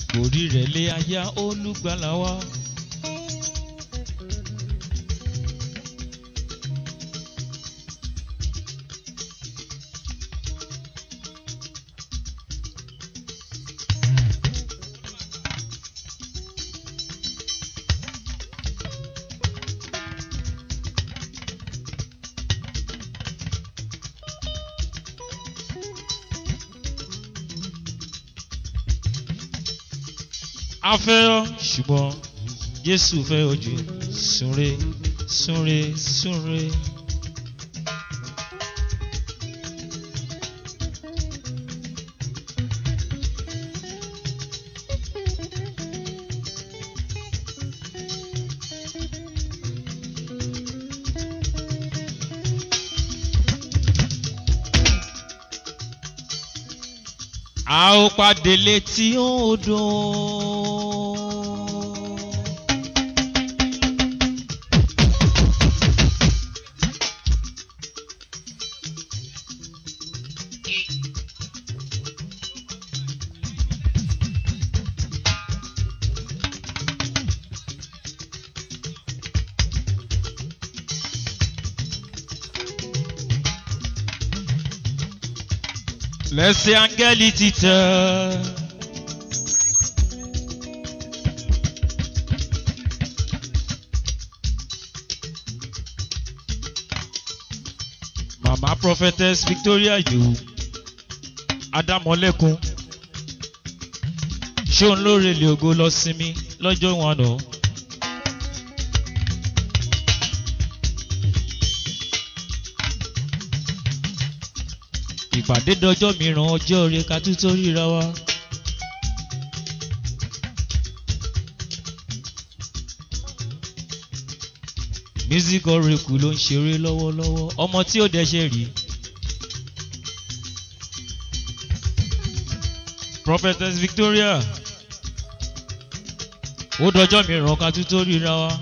orí rẹ̀ lé aya olùgbàlà wa. a fẹ́ ọ ṣùgbọ́n jésù fẹ́ ojú súnre súnre súnre. a ó pàdé létí odò. lẹ́sẹ̀ áńgẹ́lì ti tẹ̀. mama prophetess victoria yòó adámọ́lẹ́kun ṣé òun ló relé ògo lọ sinmi lọ́jọ́ wọn nù. ìpàdé dọjọ́ mìíràn ọjọ́ orí ká tún tó ríra wa. music oracle ló ń ṣeré lọ́wọ́lọ́wọ́ ọmọ tí ó dẹ̀ ṣe rí. prophetess victoria ó dọjọ́ mìíràn ká tún tó ríra wa.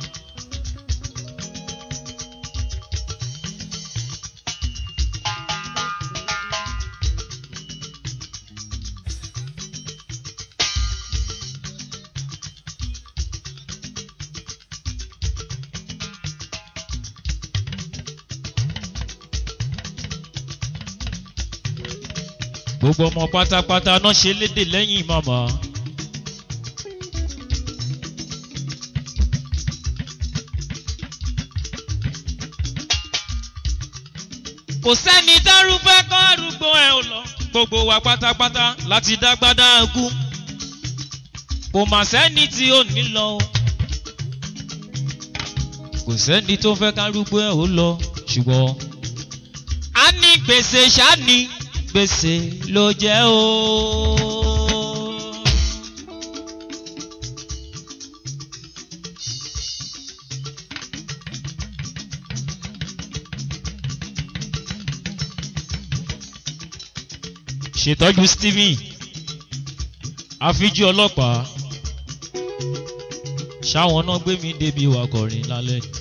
gbogbo ọmọ pátápátá náà ṣe léde lẹ́yìn màmá. kò sẹ́ni dárúfẹ́ kọ́ arúgbó ẹ̀ ò lọ. gbogbo wa pátápátá láti dágbádá kú. kò mà sẹ́ni tí ò ní lọ o. kò sẹ́ni tó fẹ́ kárúgbó ẹ̀ ò lọ ṣùgbọ́n. a ní gbèsè ṣáà ní gbèsè ló jẹ́ o. ṣètọ́jú stephen àfijú ọlọ́pàá ṣáwọn náà gbé mi débi ìwà kọrin lálẹ́ ni.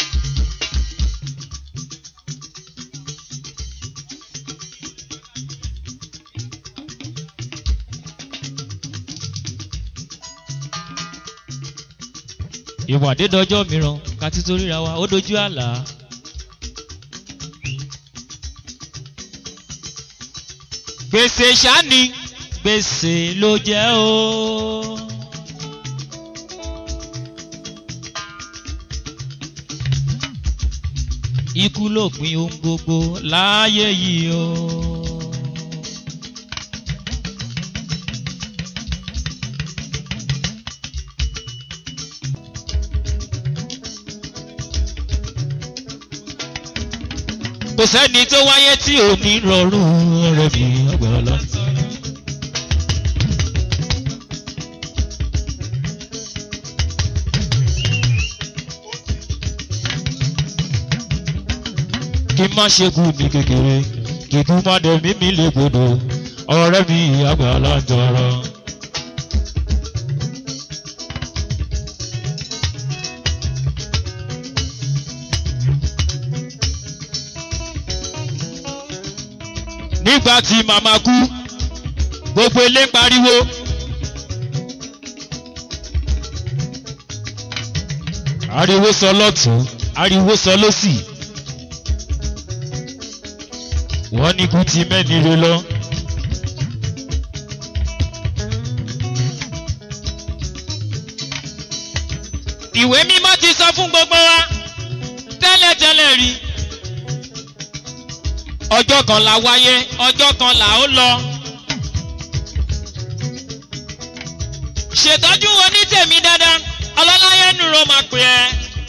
ìwàdé dọjọ́ mìíràn ká tí tó ríra wa ó dojú àlá. gbèsè ṣáni gbèsè ló jẹ́ o. ikú ló pin ohun gbogbo láàyè yìí o. kò sẹ́ni tó wáyé tí ò ní rọrùn rẹ̀ mi ọgbọ̀nlá. kí má ṣe kú ní kékeré kí kú má dẹ̀ mí mi lè gbòdò ọ̀rẹ́ mi àgbàlá ń tọrọ. nígbà tí màmá kú gbogbo ilé ń pariwo ariwo sọ lọ́tún ariwo sọ lọ́sì wọ́n ní kú ti mẹ́ni re lọ. ìwé mímọ́ ti sọ fún gbogbo wa tẹ́lẹ̀tẹ́lẹ̀ rí ọjọ́ kan là wáyé ọjọ́ kan là ó lọ. ṣètọ́jú onítèmi dáadáa ọlọ́láyé nùrọ̀ máa pè ẹ́.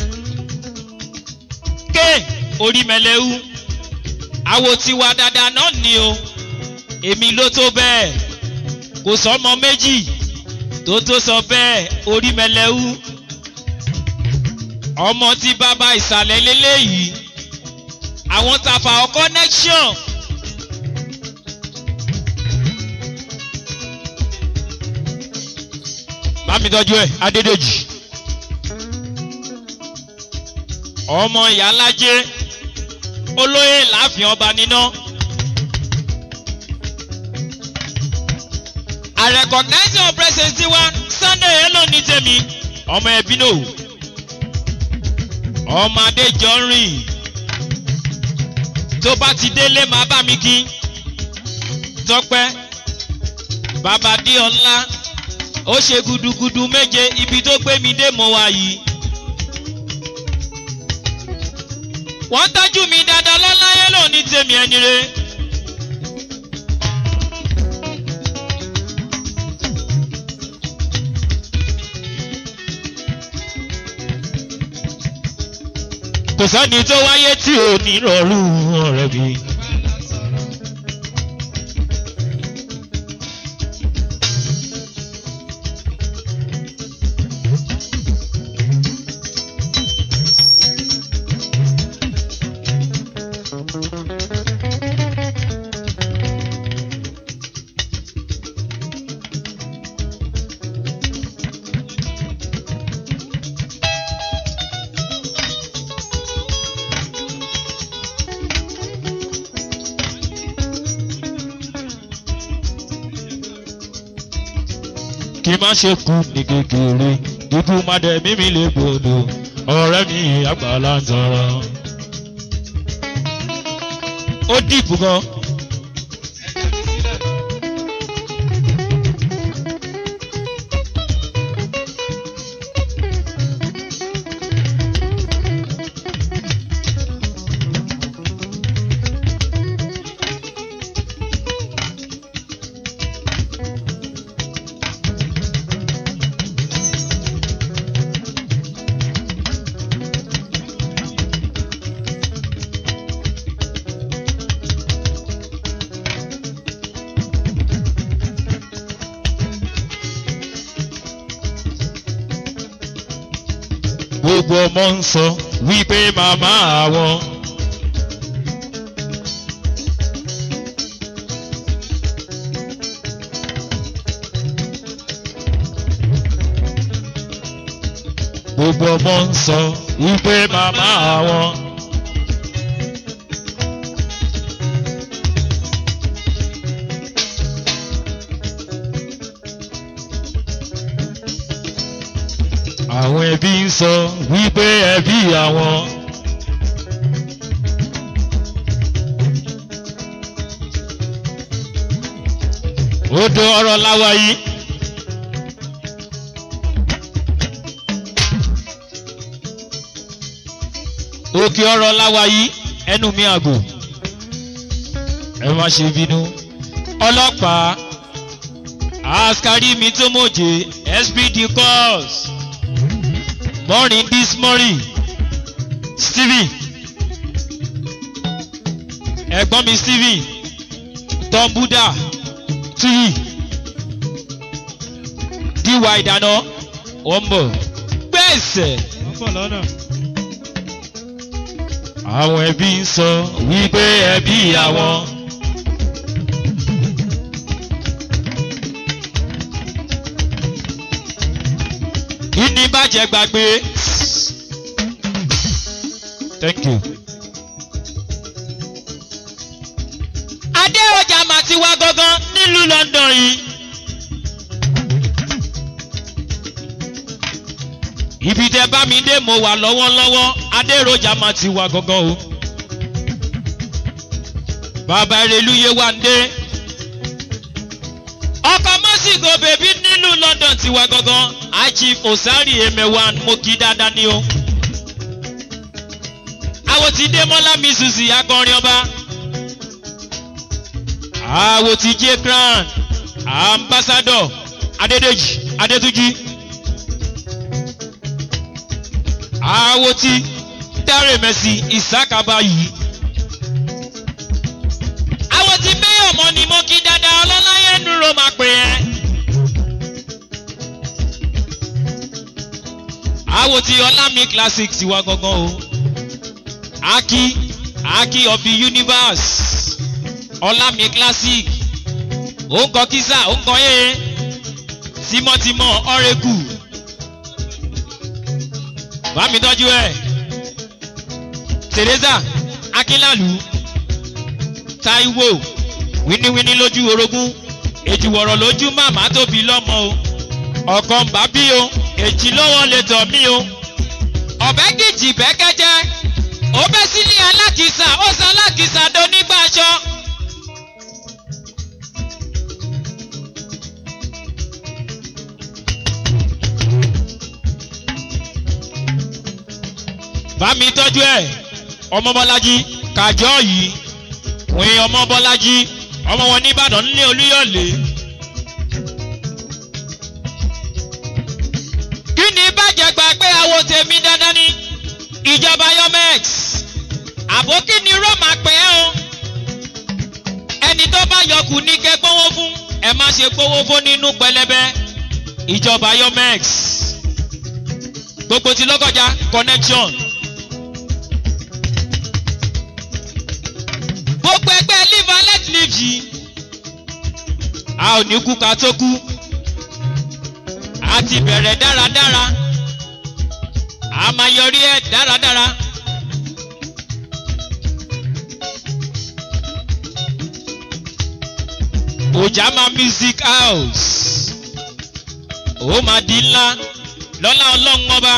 ké orí mẹlẹ́wú àwo tiwa dáadáa náà ni o èmi ló tó bẹ́ẹ̀ kò sọ́mọ méjì tó tó sọ bẹ́ẹ̀ orí mẹlẹ́wú ọmọ tí bàbá ìsàlẹ̀ lélẹ́yìí àwọn tàfà ọ connection. bámi tọ́jú ẹ̀ adédèjì ọmọ ìyálájé olóyè láàfin ọba níná. I recognize your presence tiwa Sunday hello ní tèmi ọmọ ẹbí náà ọmọ adéjọ ń rìn tó bá ti délé máa bá mi kí tọpẹ bàbá díọlá ó ṣe gudugudu méje ibi tó gbé mi dé mọ́ wa yìí. wọ́n tọ́jú mi dáadáa lọ́láyé lò ní tèmi ẹni re. kò sẹ́ni tó wáyé tí ò ní rọrùn ọ̀rẹ́ mi. kí má ṣe kú ní kékeré dídú má dẹ̀ mímí lè gbòdò ọ̀rẹ́ mi àgbàlá ń tọrọ. ó dìbò gan. gbogbo ọmọ ń sọ wípé màmá àwọn. gbogbo ọmọ ń sọ wípé màmá àwọn. àwọn ẹbí ń sọ wípé ẹbí àwọn. odò ọ̀rọ̀ láwa yìí. òkè ọ̀rọ̀ láwa yìí ẹnu mi àgò ẹ má ṣe bínú ọlọ́pàá askari mi tó mọ̀jẹ̀ spd calls morning this morning stephen ẹ̀gbọ́n mi stephen tom buddha tuyi diwa ìdáná ọmọ gbèsè. wọ́n bọ̀ lọ́nà. àwọn ẹbí ń sọ wípé ẹbí àwọn. kí ni bàjẹ́ gbàgbé. thank you. adé ọjà mà ti wá gangan nílùú london yìí. ibi tẹ bá mi dé mo wà lọ́wọ́lọ́wọ́ adéròjà máa ti wà gangan o. bàbá ìrèlúyé wà ń dé. ọkọ̀ mọ́sìkò bèbí nílùú london ti wà gangan achif osari emewan mo kí dáadáa ní o. àwọn ti dé mọ́lá mi susi akọrin ọba. àwọn ti jẹ́ grand ambassador adédèjì adétúnjì. àwo tí dáre mẹ́sì ìsákàbá yìí. àwo tí mayor mọ́ ni mo kí dáadáa ọlọ́láyé dúró máa pè ẹ́. àwo tí ọlámi classic ti wá gangan o. aki aki of the universe ọlámi classic ó ń kọ kísà ó ń kọ yé tímọ́tímọ́ ọ̀rẹ́kù bá mi tọ́jú ẹ̀ teresa akínlálù taiwo wíníwíní lójú orogún èjìwọ̀rọ̀ lójú màmá tóbi lọ́mọ o ọ̀kan ń bá bí o èjì lọ́wọ́ lè tọ̀ mí o ọ̀bẹ kìjì bẹ́kẹ́jẹ́ ó bẹ́ sílé alákìsà ó sọ alákìsà donígbàṣọ. bá mi tọ́jú ẹ̀ ọmọ bọ́lájí kàjọ́ yìí wín ọmọ bọ́lájí ọmọ wọn nìbàdàn nílé olúyọ̀lé. kí ni bàjẹ́ gbà pé àwo tèmi dandan ni ìjọba yomex àbó kí ni roma pẹ́ o ẹni tó bá yọkù ní kẹ́ gbówó fún ẹ má ṣe gbówó fún nínú pẹlẹbẹ ìjọba yomex gbogbo ti lọ́kọjá connection. gbogbo ẹgbẹ́ live and let live yìí a ò ní kú ká tó kú a ti bẹ̀rẹ̀ dáradára a máa yọrí ẹ̀ dáradára. ojama music house ó máa di ńlá lọ́lá ọlọ́run ọba.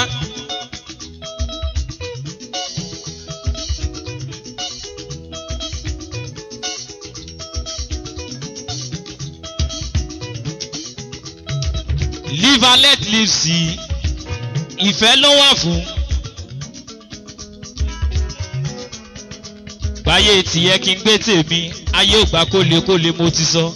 live and let live sí ìfẹ́ ló wà fún. gbáyé tìyẹ kí n gbé tèmi ayé ò gbà kólekóle mo ti sọ.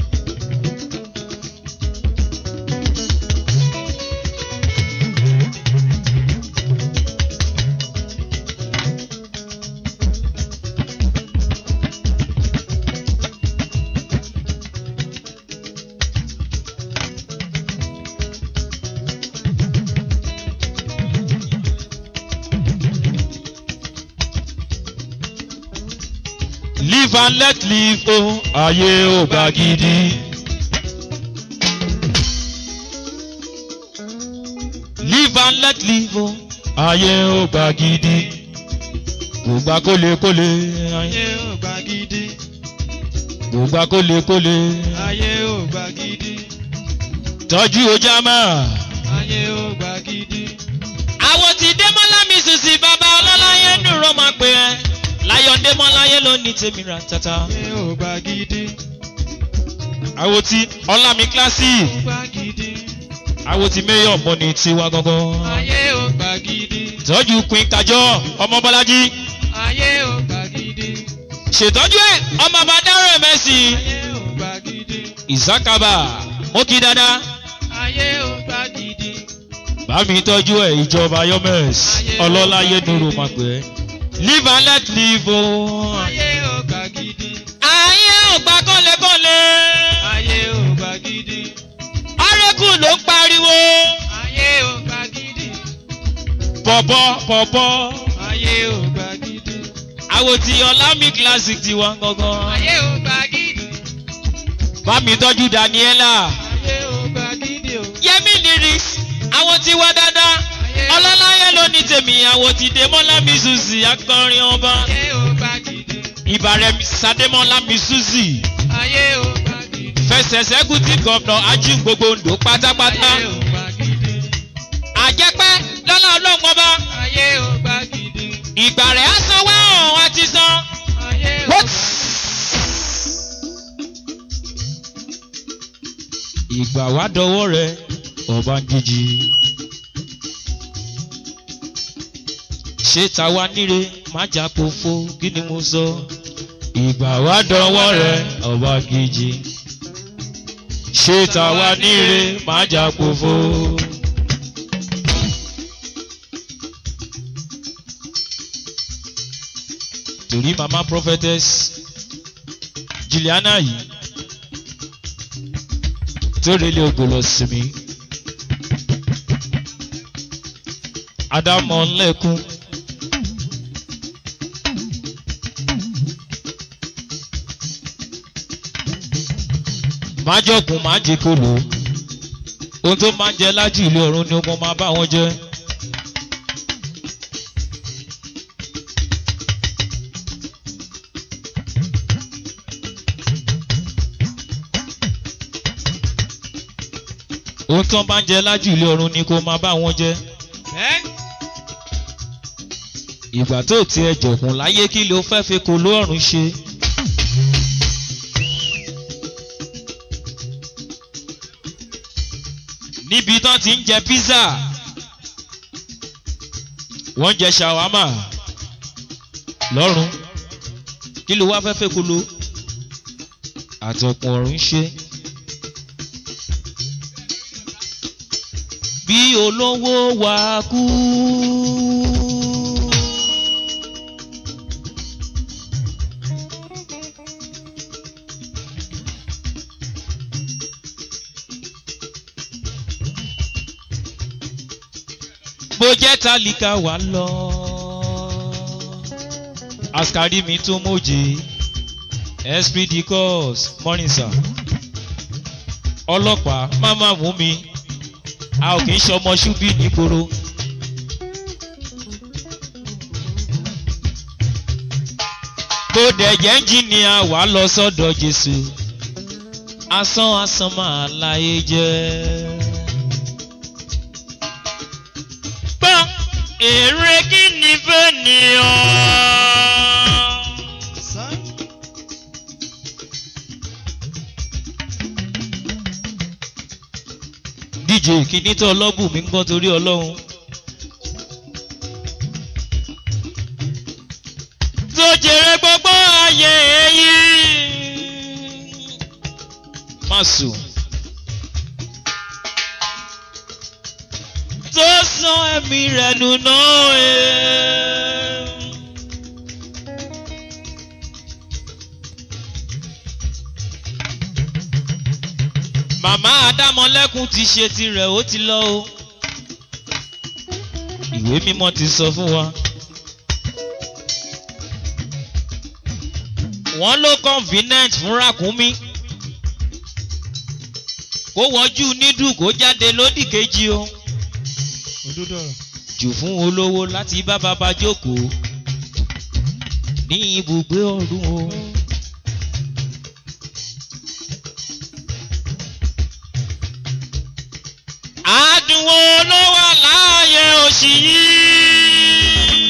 live and let live o ayé ò gbà gidi. live and let live o ayé ò gbà gidi. kò gbà kólekóle ayé ò gbà gidi kò gbà kólekóle ayé ò gbà gidi tọ́jú ojàmá. ayé ò gbà gidi àwọn tí démọ́lá mi sùsì bàbá ọlọ́láyé dùrọ̀ máa pè ẹ́ láyọ̀ démọ́láyé ló ní tèmi ra tata. ayé ò gbà gidi àwọn tí ọlámi kíláàsì ò gbà gidi àwọn tí mayor mọ́ni tiwa gangan. ayé ò gbà gidi tọ́jú queen kájọ́ ọmọ bọ́lájí ayé ò gbà gidi ṣètọ́jú ẹ̀ ọmọ bá dárò mẹ́sì ayé ò gbà gidi ìsákàbà mo kí dáadáa ayé ò gbà gidi bá mi tọ́jú ẹ̀ ìjọba yọmẹ́s ọlọ́láyé nuru máa pè é live and let live o. ayé ò gbà gidi ayé ò gbà kọ́lẹ́kọ́lẹ́ ayé ò gbà gidi ọ̀rẹ́kù ló ń pariwo ayé ò gbà gidi pọ̀pọ̀ pọ̀pọ̀ ayé ò gbà gidi àwọn tí ọlámi classic ti wá gangan ayé ò gbà gidi bá mi tọ́jú daniela ayé ò gbà gidi o yẹmi lyrics àwọn tí wá dáadáa ọlọ́láyé ló ní tèmi àwọn tí dèmọ́lá mi susi akọrin ọba ayé ò gbà gidi ìbàrẹ̀ sadémọ́lá mi susi ayé ò gbà gidi fẹsẹ̀sẹ̀ gúdí gọ́vnà ají gbogbo ndò pátápátá ayé ò gbà gidi àjẹpẹ́ lọ́lá lọ́lá ọlọ́run ọba ayé ò gbà gidi. ìgbà rẹ̀ á san wá ọ̀hún àti san. ayé ò What? gbà ìgbà wá dọwọ́ rẹ ọba ń jíjí. ṣé tàwa níre má jà pòfo kí ni mo sọ. ìgbà wá dọwọ́ rẹ ọba ń jíjí. ṣé tàwa níre má jà pòfo. torí mama prophetess Juliana yìí tó relé ogbò lọ sí mi. Adámọ̀ ńlẹ́kún. Májọ̀kùn máa jẹ kolo. Ohun tó máa ń jẹ lájú ilé ọ̀run ni mo máa bá wọn jẹ. Ohun tó máa ń jẹ lájú ilé ọ̀run ni kó máa bá wọn jẹ. bẹ́ẹ̀ ìgbà tó tiẹ̀ jọ̀kùn láyé kí ló fẹ́ fi kó lóòrùn ṣe. níbi tán ti ń jẹ pizza wọ́n ń jẹ ṣàwámà lọ́rùn kí ló wá fẹ́ fẹ́ kó lo àtọ̀kùn ọ̀run ṣe. bí olówó wá kú. bó jẹ́ tálíkà wà lọ. askari mi tó móje esprit de corps morning sir. ọlọ́pàá má má mú mi a ò kì í ṣọmọ ṣúbí nígboro. bó dẹ̀ jẹ́ ẹ́ńjìnìà wà lọ sọ́dọ̀ jésù asán asán máa láyé jẹ́. gbọ́ èrè kí ni fẹ́ ni ọ́. díje kìíní tó ọlọ́bù mi ń gbọ́ torí ọlọ́run. tó jèrè gbogbo ayé yìí. má sùn. tó san ẹ̀mí rẹ̀ nù náà. eh. màmá adámọlẹ́kùn ti ṣe tirẹ̀ ó ti lọ o. ìwé mímọ́ ti sọ fún wa. wọ́n ló convenient fún ràkúnmí. kó wọ́jú nídù kó jáde lódì kejì o. òdodo ọ̀rọ̀. jù fún olówó láti bá bàbá jókòó ní ibùgbé ọ̀run o. àdùnwó ló wà láàyè òṣì yìí.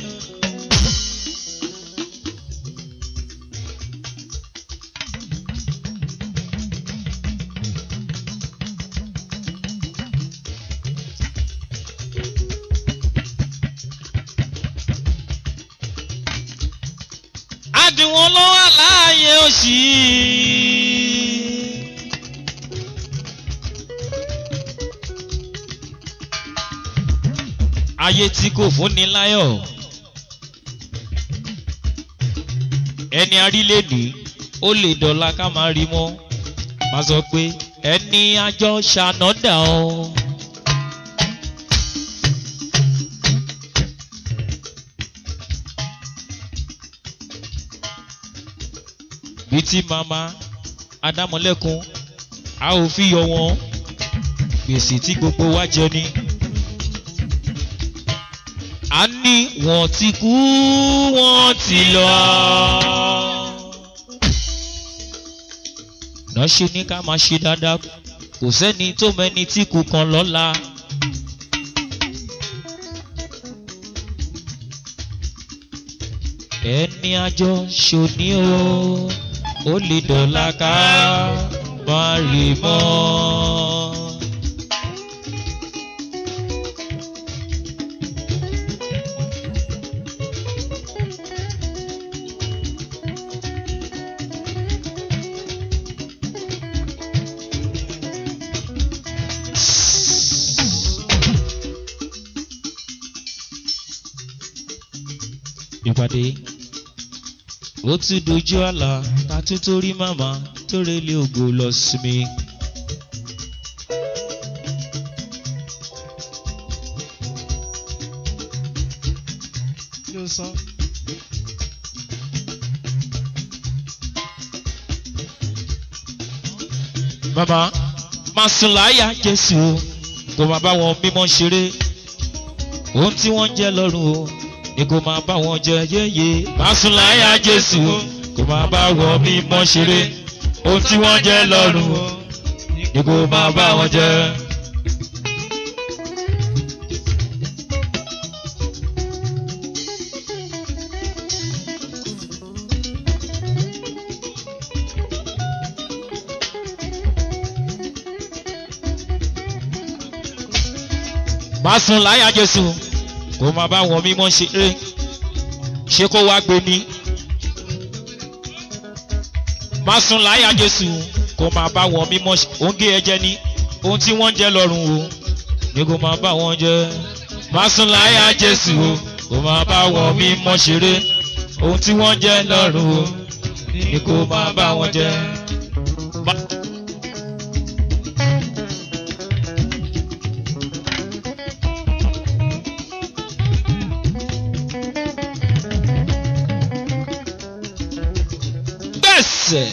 àdùnwó ló wà láàyè òṣì yìí. ayé tí kò fúnni láyọ̀ ẹni arílẹ̀-èdè ó lè dọ̀la ká máa rí mọ́ máa sọ pé ẹni àjọ ṣànádà ọ́. bí tí màmá adámọ̀lẹ́kun a ò fi yọ wọn gbèsè tí gbogbo wa jẹ ni a ní wọ́n ti kú wọ́n ti lọ. náà ṣe ní ká máa ṣe dáadáa kò sẹ́ni tó mẹ́ni tí kú kan lọ́la. ẹni àjọ ṣòní o ó lè dọ̀la ká má rí mọ́. ìpàdé ó tún dojú àlà ká tún torí màmá tó relé ògo lọ sinmi. kí ló sọ. màmá máa sùn láyà jésù o kò máa bá wọn mímọ́ ṣeré ohun tí wọ́n ń jẹ́ lọ́rùn o ni kò máa bá wọn jẹ yéye máa sùn láyà jésù o kò máa bá wọn mímọ́ ṣeré ohun tí wọ́n ń jẹ́ lọ́rùn o ni kò máa bá wọn jẹ. máa sùn láyà jésù kò máa bá wọn mímọ́ ṣeré ṣé kó wá gbé ní. máa sùn láyà jésù kò máa bá wọn mímọ́ oúnjẹ ẹjẹ ní ohun tí wọ́n ń jẹ lọ́rùn o ni kò máa bá wọn jẹ. máa sùn láyà jésù kò máa bá wọn mímọ́ ṣeré ohun tí wọ́n ń jẹ lọ́rùn o ni kò máa bá wọn jẹ. Ba- gbẹ̀sẹ̀.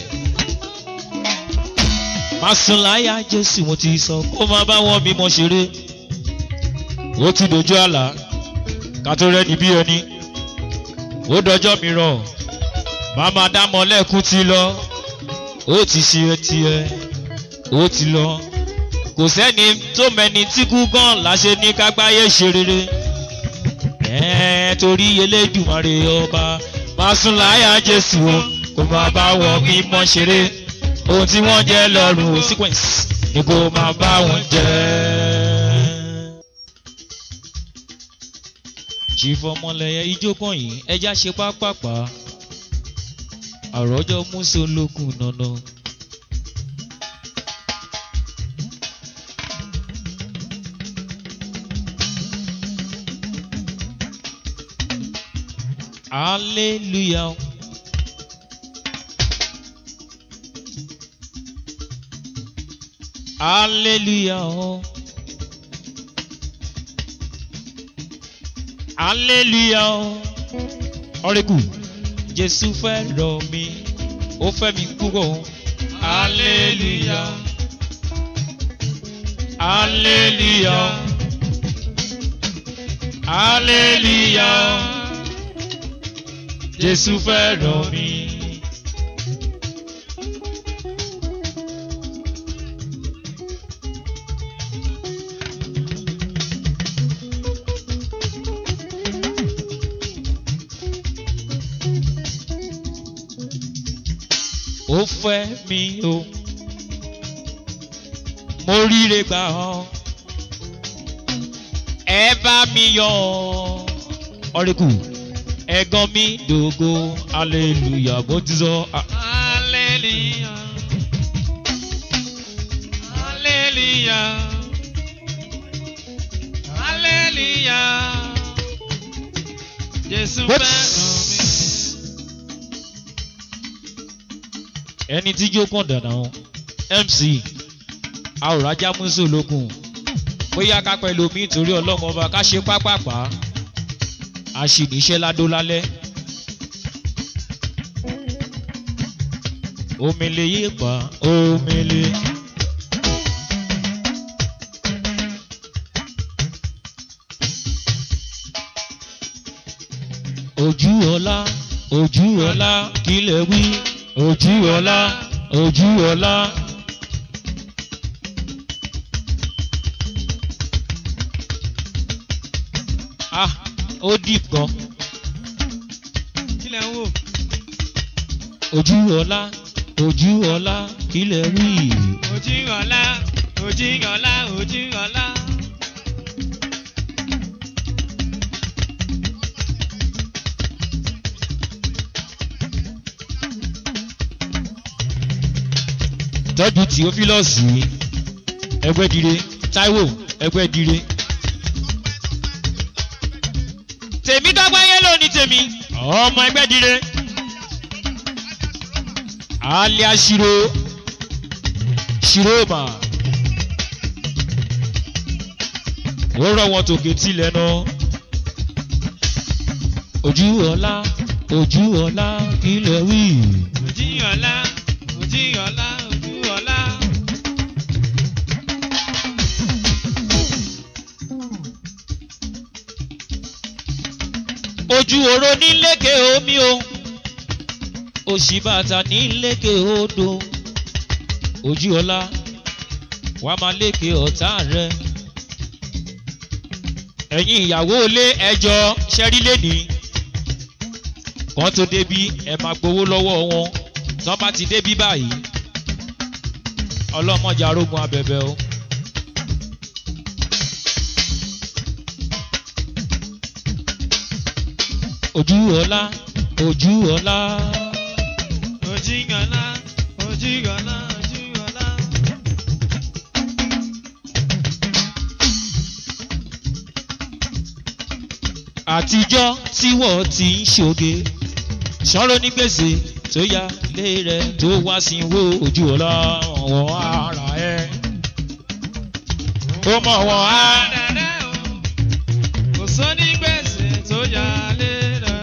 Màsùnláyà Jésù mo ti sọ kó máa bá wọn bímọ ṣeré. Ó ti dojú àlá ká tó rẹ́ni bí ẹni. Ó dọjọ́ mìíràn màmá dámọ̀ lẹ́kún ti lọ. Ó ti ṣe tiẹ̀ ó ti lọ. Kò sẹ́ni tó mẹni tí kú gan láṣẹ ní kágbáyé ṣe rere. Ẹ̀ẹ́n torí Elédùmarè ọba Màsùnláyà Jésù o kó máa bá wọn mímọ́ ṣeré ohun tí wọ́n jẹ́ lọ́rùn o sequence ni kó máa bá wọn jẹ́. chief ọmọlẹyẹ ijó kan yìí ẹja ṣe pápápá àròjọ múso olókùn nànà. hallelujah. Hallelujah. Hallelujah. Ọ̀rẹ́kù, Jésù fẹ́ rọ̀ mí, ó fẹ́ mi púpọ̀. Hallelujah. Hallelujah. Hallelujah. Jésù fẹ́ rọ̀ mí. ó fẹ́ mi o mo ríre gbà ọ́ ẹ bá mi yọ̀ ọ̀rẹ́kù ẹ̀gàn mi dògo hallelujah bó ti sọ. ah, hallelujah. hallelujah. hallelujah. Jésù What? fẹ́ràn mi. ẹni tí jó kàn dànà o mc àwòrájá múso lókun bóyá ká pẹ̀lú omi ìtorí ọlọ́run ọba ká ṣe pápápá a sì níṣẹ́ ládó lálẹ́. omele yé pa omele. ojú ọlá ojú ọlá kílẹ̀ wí ojú ọlá ojú ọlá. ah ó deep gan Kílẹ̀ ń ojú ọlá ojú ọlá kílẹ̀ rí ojú ọ̀la ojú ọ̀la ojú ọ̀la. tọ́jú tìófílọ́ọ̀sì ẹgbẹ́dire táíwò ẹgbẹ́dire. tèmi dọ́gba yẹn ló ní tèmi ọmọ ẹgbẹ́dire. alia ṣiro ṣiroma ó rọ wọn tòkè tilẹ̀ náà ojú ọlá ojú ọlá kílẹ̀ wí. ojú ọ̀la ojú ọ̀la ojú ọ̀la. ojú oró ní lékè omi o òṣì bàtà ní lékè odò ojú ọlá wàá máa lékè ọ̀tá rẹ ẹ̀yin ìyàwó ilé ẹjọ́ ṣẹ́rílẹ̀ ní kan tó débí ẹ máa gbowó lọ́wọ́ wọn tán bá ti débí báyìí ọlọ́mọjà arógun abẹ̀bẹ̀ o. ojú ọlá ojú ọlá ojú ọ̀la ojú ọ̀la ojú ọ̀la. àtijọ́ tí wọ́n ti ń ṣoge ṣọ́rọ́ ní gbèsè tó yá lé rẹ̀ tó wá sí wo ojú ọlá wọn ara ẹ̀ ó mọ̀ wọ́n á. Dàdẹ́ o, kò sóní gbèsè tó yà lé rẹ̀.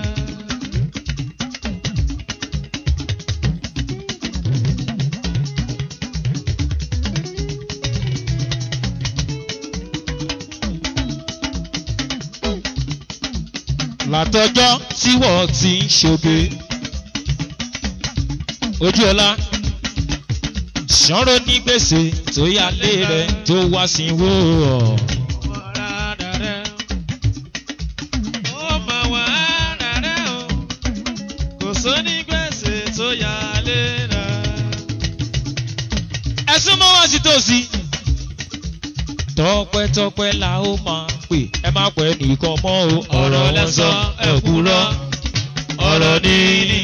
látọjọ́ tí wọ́n ti ń ṣoge ojú ọlá ṣọ́rọ́ ní gbèsè tó yá lé rẹ̀ tó wá sí wo ọ̀. Ọ̀rá dàdẹ́ o, ó mọ̀ wá dàdẹ́ o, kò sóní gbèsè tó yà lé rẹ̀. ẹ̀sùn mọ́ wá sí tòsí. tọpẹ́tọpẹ́ la ó máa pè ẹ má pẹ́ nìkan mọ́ o ọ̀rọ̀ wọn sọ ẹ̀kúrọ́ ọ̀rọ̀ níní.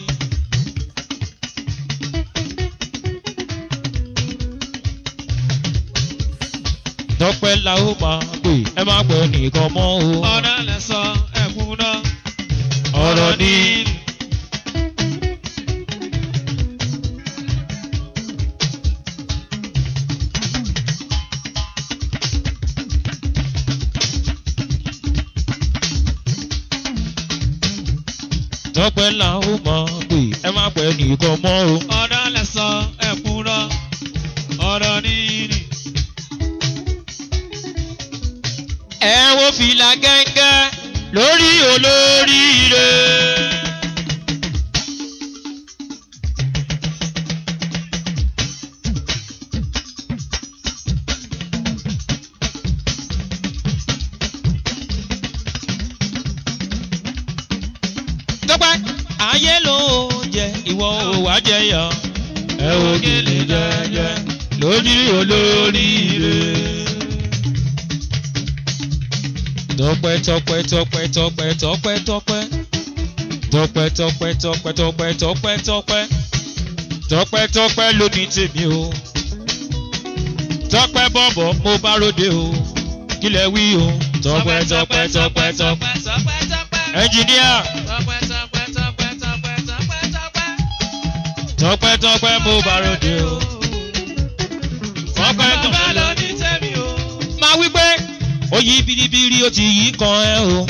tọpẹ́ la ó máa pè ẹ má pẹ́ nìkan mọ́ o Ọ̀rọ̀ lẹ sọ ẹ̀kún náà. ọ̀rọ̀ níní. tọpẹ́ la ó máa pè ẹ má pẹ́ nìkan mọ́ o. Ọ̀rọ̀ lẹ sọ ẹ̀kún náà. Ọ̀rọ̀ níní. ẹ wo fìlà gẹ́gẹ́ lórí olóríire. tọ́pẹ́ ayé ló jẹ ìwọ ò wá jẹyọ ẹ ò gèlè jẹjẹ lórí olóríire tọpẹ tọpẹ tọpẹ tọpẹ tọpẹ tọpẹ tọpẹ tọpẹ tọpẹ tọpẹ tọpẹ tọpẹ tọpẹ tọpẹ lóní tèmi o tọpẹ bọbọ mo bá ròde o kílẹ̀ wí o tọpẹ tọpẹ tọpẹ tọpẹ ẹnjìníà Tọpẹ́ tọpẹ́ tọpẹ́ tọpẹ́ tọpẹ́ tọpẹ́. tọpẹ tọpẹ mo bá ròde o tọpẹ Bàbá tọpẹ ló ní tèmi o. máa wí pé ó yí biribiri ó ti yí kan ẹ o.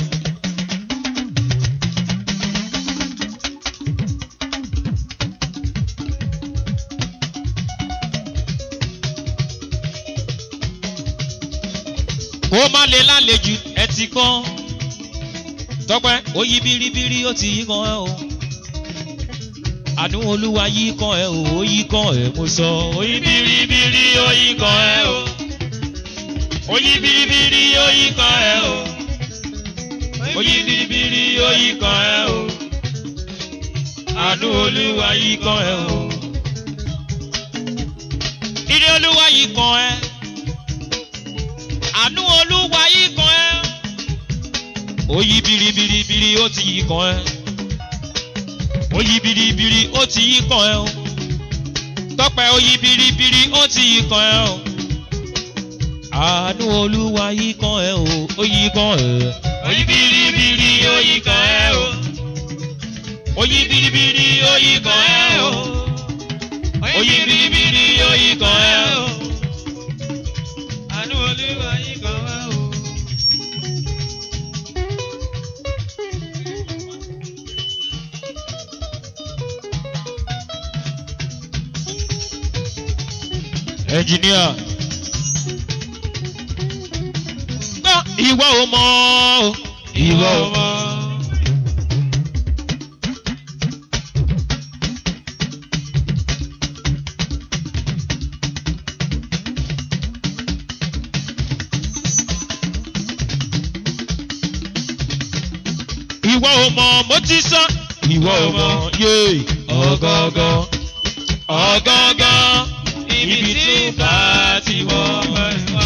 kó má lè lálejò ẹ ti kán tọpẹ ó yí biribiri ó ti yí kan ẹ o. àánú olúwa yí kan ẹ o ó yí kan ẹ mo sọ ó yí biribiri ó yí kan ẹ o oyin biribiri oyi kan ẹ o oyin biribiri oyi kan ẹ o àánú olúwa yìí kan ẹ o. ire olúwa yìí kan ẹ. àánú olúwa yìí kan ẹ. ó yí biribiribiri ó ti yí kan ẹ. ó yí biribiri ó ti yí kan ẹ o. tọpẹ ó yí biribiri ó ti yí kan ẹ o. àánú olúwa yìí kan ẹ o ó yí kan ẹ. ó yí biribiri ó yí kan ẹ o oyi biribiri oyi kan ẹ o oyi biribiri oyi kan ẹ o. àánú olúwa yìí kan wá o. ẹnjìníà. gbọ́ ìwọ ò mọ̀ o ìwọ ò mọ̀. ìwọ ò mọ̀ mo ti sọ. ìwọ ò mọ̀ yé ọ̀gọ̀ngọ̀ ọ̀gọ̀ngọ̀ ibi tí bá ti wọ̀ ẹ̀ wá.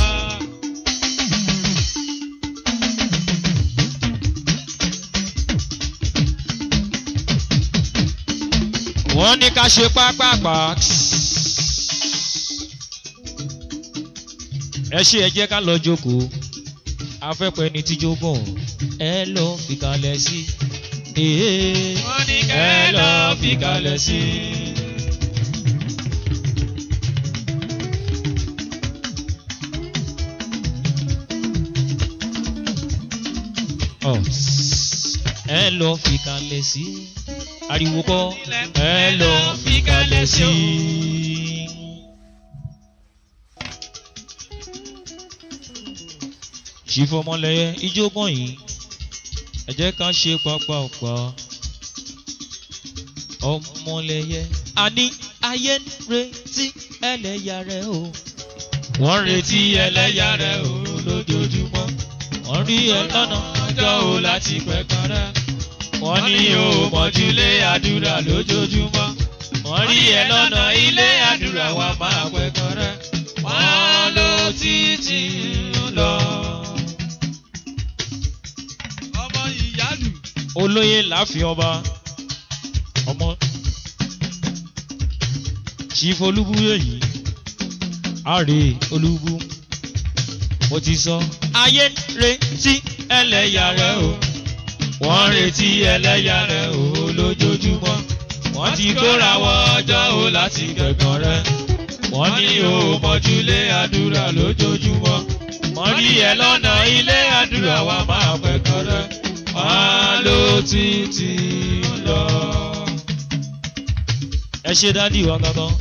wọ́n ní ká ṣe pápápá. ẹ ṣe ẹ jẹ́ ká lọ jókòó afẹ́pẹ́ ni tíjógùn ẹ lọ fi kalẹ̀ sí. Ee, wọ́n ní ẹ lọ fi kalẹ̀ sí. Ọ̀, ẹ lọ fi kalẹ̀ sí. Ariwo kọ́ ẹ lọ fi kalẹ̀ sí. ṣìfọmọlẹyẹ ijógàn yìí ẹ jẹ́ ká ṣe pápápá ọmọlẹyẹ àní ayé ń retí ẹlẹ́yà rẹ̀ o wọ́n ń retí ẹlẹ́yà rẹ̀ o lójoojúmọ́ wọ́n rí ẹ lọ́nà ọjọ́ o láti pẹ̀kan rẹ̀ wọ́n ní o mọ̀júlé àdúrà lójoojúmọ́ wọ́n rí ẹ lọ́nà ilé àdúrà wa máa pẹ̀kan rẹ̀ wọ́n ló títí lọ. ọmọ ìyálù. olóyè láàfin ọba ọmọ chief olúbúyè yìí àrè olúbú mo ti sọ. ayé ń retí ẹlẹ́yà rẹ̀ o wọ́n ń retí ẹlẹ́yà rẹ̀ o lójoojúmọ́ wọ́n ti kóra wọ ọjọ́ o láti gbẹ̀gàn rẹ̀ wọ́n ní o mọ̀júlé àdúrà lójoojúmọ́ wọ́n rí ẹ lọ́nà ilé àdúrà wa máa pẹ̀kọ́ rẹ̀ wọ́n ló títí lọ. ẹ ṣe dádì wa gangan.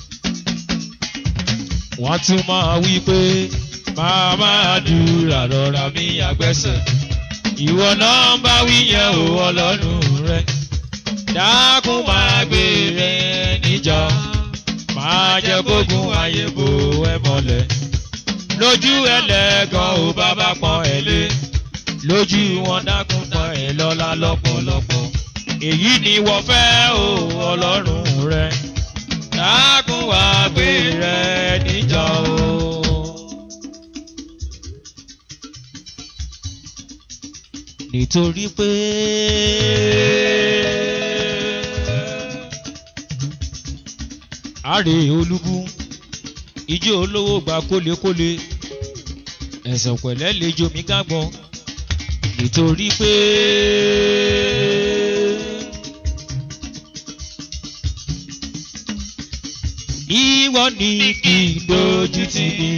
wọ́n tún máa wí pé màmá àdúrà rọra mi àgbẹ̀sẹ̀. ìwọ náà ń bá wí yẹn o ọlọ́run rẹ. dákun máa gbé rẹ níjà. máa jẹ́ kógun ayé bo ẹ mọ́lẹ̀. lójú ẹlẹ́gàn ò bàbá pọ́n ẹ lé. lójú wọn dákun pọ́n ẹ lọ́lá lọ́pọ̀lọpọ̀. èyí ni wọ́n fẹ́ o ọlọ́run rẹ. dákun wá gbé rẹ níjà o. nítorí pé àrè olúbú ijó olówó gba kólekóle ẹ̀sán pẹ̀lẹ́ lejò mí gágbọ́n nítorí pé ìwọ ni kì í dojú tì mí.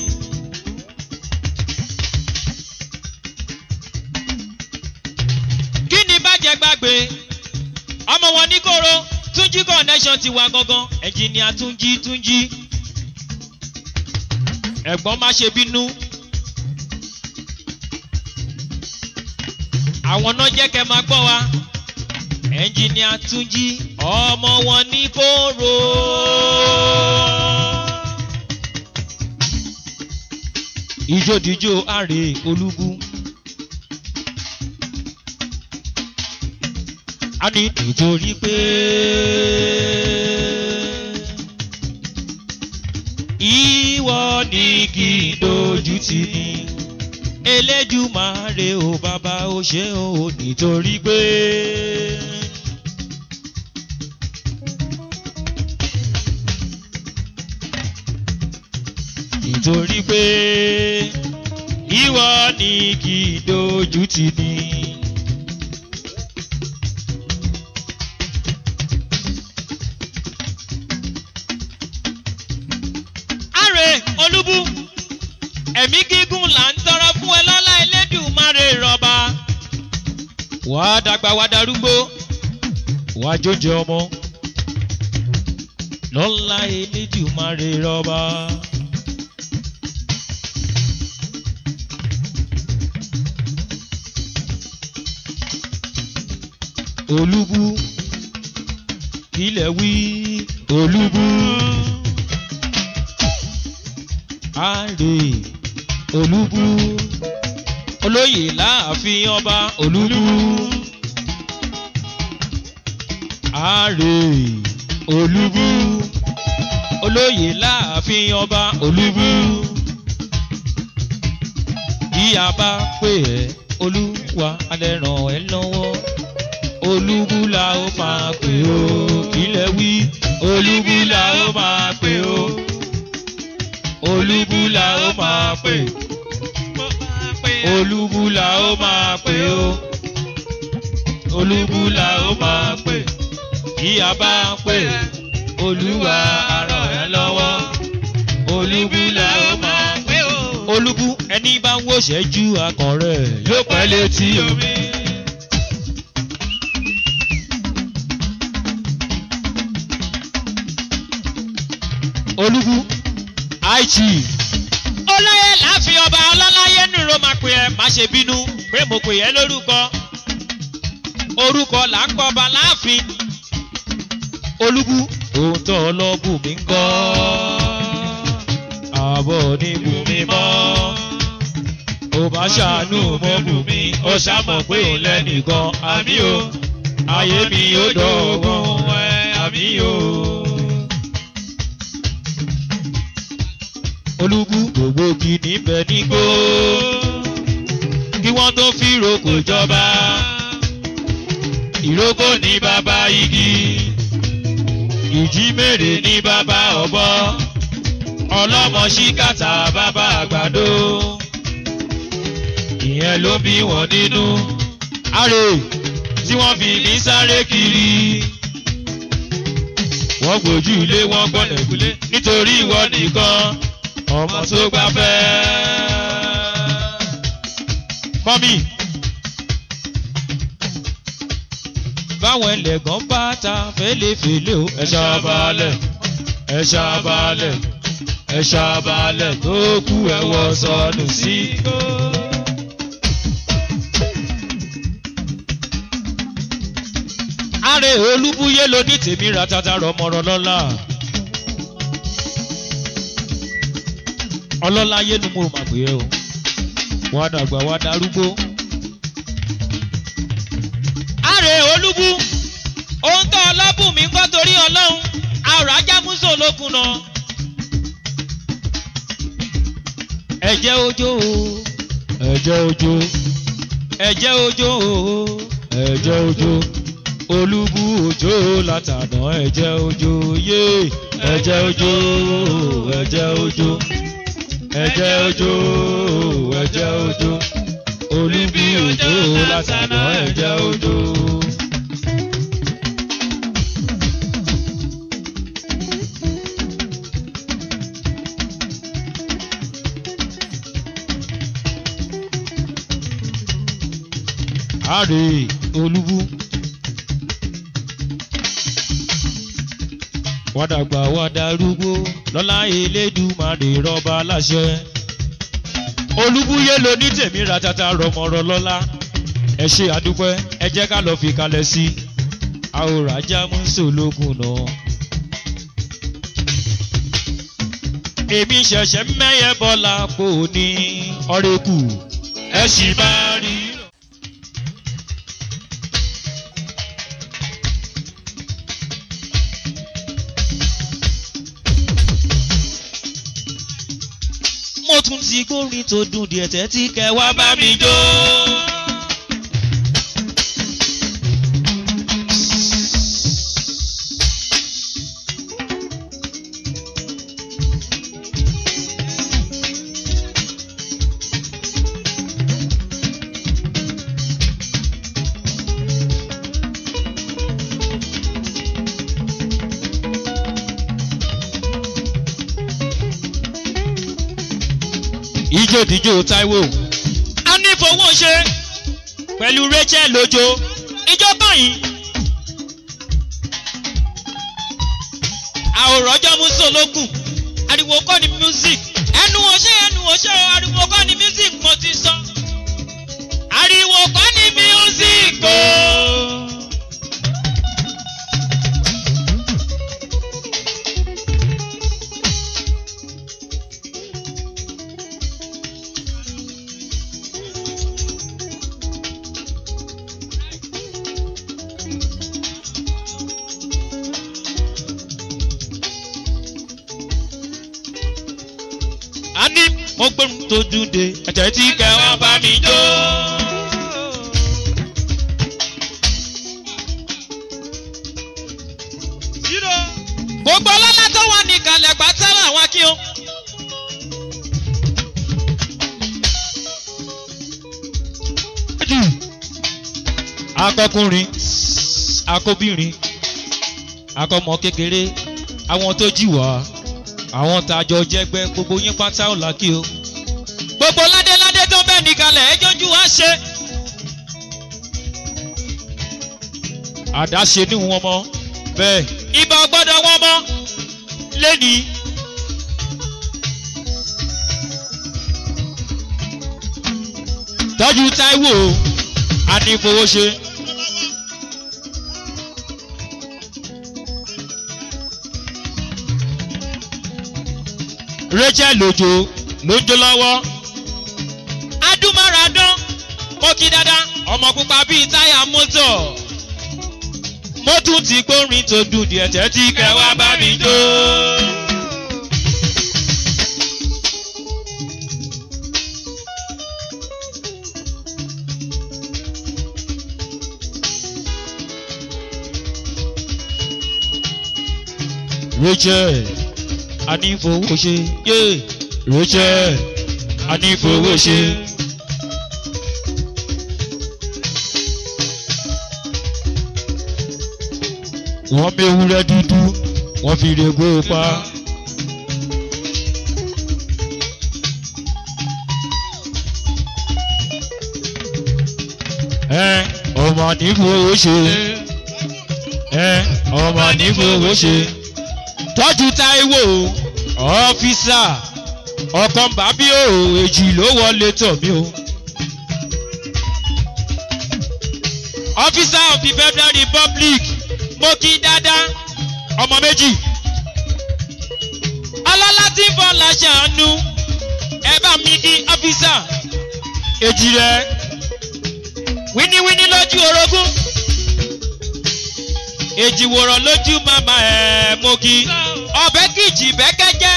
kí ni bàjẹ́ gbàgbé ọmọ wọn ní kóró túnjí connection ti wà gangan ẹnjìníà túnjí túnjí ẹ̀gbọ́n má ṣe bínú àwọn náà jẹ́ kẹ́ máa gbọ́ wa ẹnjìníà túnjí ọmọ wọn ní kóró. ìjódìjó àrè olúbú. a ní nítorí pé ìwọ ni kì í dojú tì ní elédùmarè o bàbá o ṣe o nítorí pé. nítorí pé ìwọ ni kì í dojú tì ní. Àrè Olúbú ẹ̀mí gígùn là ń tọrọ fún ẹ lọ́lá Elédùmarè rọba. Wàá dàgbà wàá darúgbó, wàá jóúnjẹ ọmọ. Lọ́lá Elédùmarè rọba. Olúbú ilẹ̀ wí Olúbú. Àrè Olúbú olóyè láàfin ọba Olúbú. Àrè Olúbú olóyè láàfin ọba Olúbú. Bí a bá pè ẹ́ Olúwa alẹ́ ràn ẹ́ lọ́wọ́. Olúbú la ó máa pè ó kílẹ̀ wí. Olúbú la ó máa pè ó. Olúbú la ó máa pè. Olúbú la ó máa pè ó. Olúbú la ó máa pè. Bí a bá ń pè, Olúwa á ràn ẹ́ lọ́wọ́. Olúbú la ó máa pè ó. Olúbú ẹni bá ń wòṣẹ́ ju akàn rẹ̀ yóò pẹ́ létí omi. Olúbú àìjì. Olóyè láàfin ọba ọlọ́láyé nìró máa pè ẹ́ má ṣe bínú pé mo pè ẹ́ lórúkọ. Orúkọ là ń kọba láàfin. Olúbú ohun tó ọlọ́bù mi ń kọ́. Àbọ̀ ní bùnmi mọ́. Ò bá ṣàánú mọ́ bùnmi, ó ṣàmọ̀ pé òun lẹ́nìkan. Àmì o, ayé mi ó dọ̀gbọ́n ẹ̀ àmì o. Olúbú gbogbo kì níbẹ̀ nígbó. Kí wọ́n tó fi roko jọba. Ìrókò ní bàbá igi. Ìjímèrè ní bàbá ọ̀bọ. Ọlọ́mọ ṣíkàtà bàbá àgbàdo. Ìyẹn ló bí wọn nínú. Àrè tí wọ́n fi mí sáré kiri. Wọ́n gbójú ilé wọn gbọ́nẹ̀kúlé nítorí ìwọ nìkan ọmọ tó gbà fẹ́. mọ́mí báwọn ẹlẹ́gàn bá ta fẹ́lẹ́fẹ́lẹ́ o ẹ ṣàbàlẹ̀ ẹ ṣàbàlẹ̀ ẹ ṣàbàlẹ̀ tó kú ẹ wọ sọnù sí. Àrè Olúbúyé ló ní tèmi ra tata rọmọrọ lọ́la. ọlọ́láyé ni mo mà pé ẹ o wọ́n á dàgbà wá darúgbó. Àrè Olúbú ohun tó ọlọ́bùn mi ń gbọ́ torí ọlọ́run àrò ajámúsò lókun náà. ẹ̀jẹ̀ ojó o ẹ̀jẹ̀ ojó ẹ̀jẹ̀ ojó o ẹ̀jẹ̀ ojó Olúbú ojó látàná ẹ̀jẹ̀ ojó yé ẹ̀jẹ̀ ojó ẹ̀jẹ̀ ojó ẹ̀jẹ̀ ojó ẹ̀jẹ̀ ojó Olúbú ojó látàná ẹ̀jẹ̀ ojó. Àrè Olúbú. wọ́n dàgbà wọ́n darúgbó lọ́lá elédùmarè rọ́bà láṣẹ. olúbúyé ló ní tèmi ratata rọmọrọ lọ́lá ẹ ṣe àdúpẹ́ ẹ jẹ́ ká lọ́ọ́ fi kalẹ̀ sí i àwòrán ajá mùsùn lókun náà. èmi ṣẹ̀ṣẹ̀ mẹ́yẹ bọ́lá pò ní ọ̀rẹ́kù ẹ sì máa rí. mo tún ti gbórin tó dùn díẹ̀ tẹ́tí kẹ́ wá bá mi jó. ijó díjó taiwo a ní fowó ṣe pẹ̀lú rachel lójó ijó báyìí àwòrán ọjọ́ musolókun ariwo kọ́ ni music ẹnu ọṣẹ́ ẹnu ọṣẹ́ ariwo kọ́ ni music mo ti sọ ariwo kọ́ ni music o. a ní mo gbóhùn tó dùn dé ẹ̀jẹ̀ tí kẹ́ wá bá mi jó. Zero. gbogbo ọlọ́lá tó wà ní ìkàlẹ̀ pátá làwọn kí o. akọkùnrin akọbìnrin akọmọ kékeré àwọn tó jì wá àwọn tàjọ jẹgbẹ gbogbo yín pátá ò lákì o. gbogbo ládéládé tó bẹ́ẹ̀ nìkalẹ̀ ẹ jọjú wá ṣe. àdáṣe ní wọn mọ bẹ́ẹ̀ ibà gbọ́dọ̀ wọn mọ lẹ́nìí. tọ́jú táíwò a ní fowó ṣe. rachel lójó ló ń jó lọ́wọ́. adúmáradán mo kí dáadáa ọmọ pupa bíi táyà mọ́tò. mo tún ti gbórin tó dùn díẹ̀ tẹ́tí kẹwàá bá mi jó. rachel a ní fowó ṣe yé rachel a ní fowó ṣe. wọ́n méwúrẹ́ dúdú wọ́n fi rego pa. ẹ ọmọ ní fowó ṣe ẹ ọmọ ní fowó ṣe tọ́jú táíwò ọ́fíìsà ọkàn bàbí o èjì ló wọlé tọ̀ mí o. officer of the federal republic mo kí dáadáa ọmọ méjì. ọlọ́lá tí ń fọ́ làṣàánú ẹ bá mi kí ọ́fíìsà èjì rẹ̀ wíníwíní lójú orogún èjì wòrán lójú màmá ẹ̀ mo kí ọbẹ̀ kìjì bẹ́kẹ́jẹ́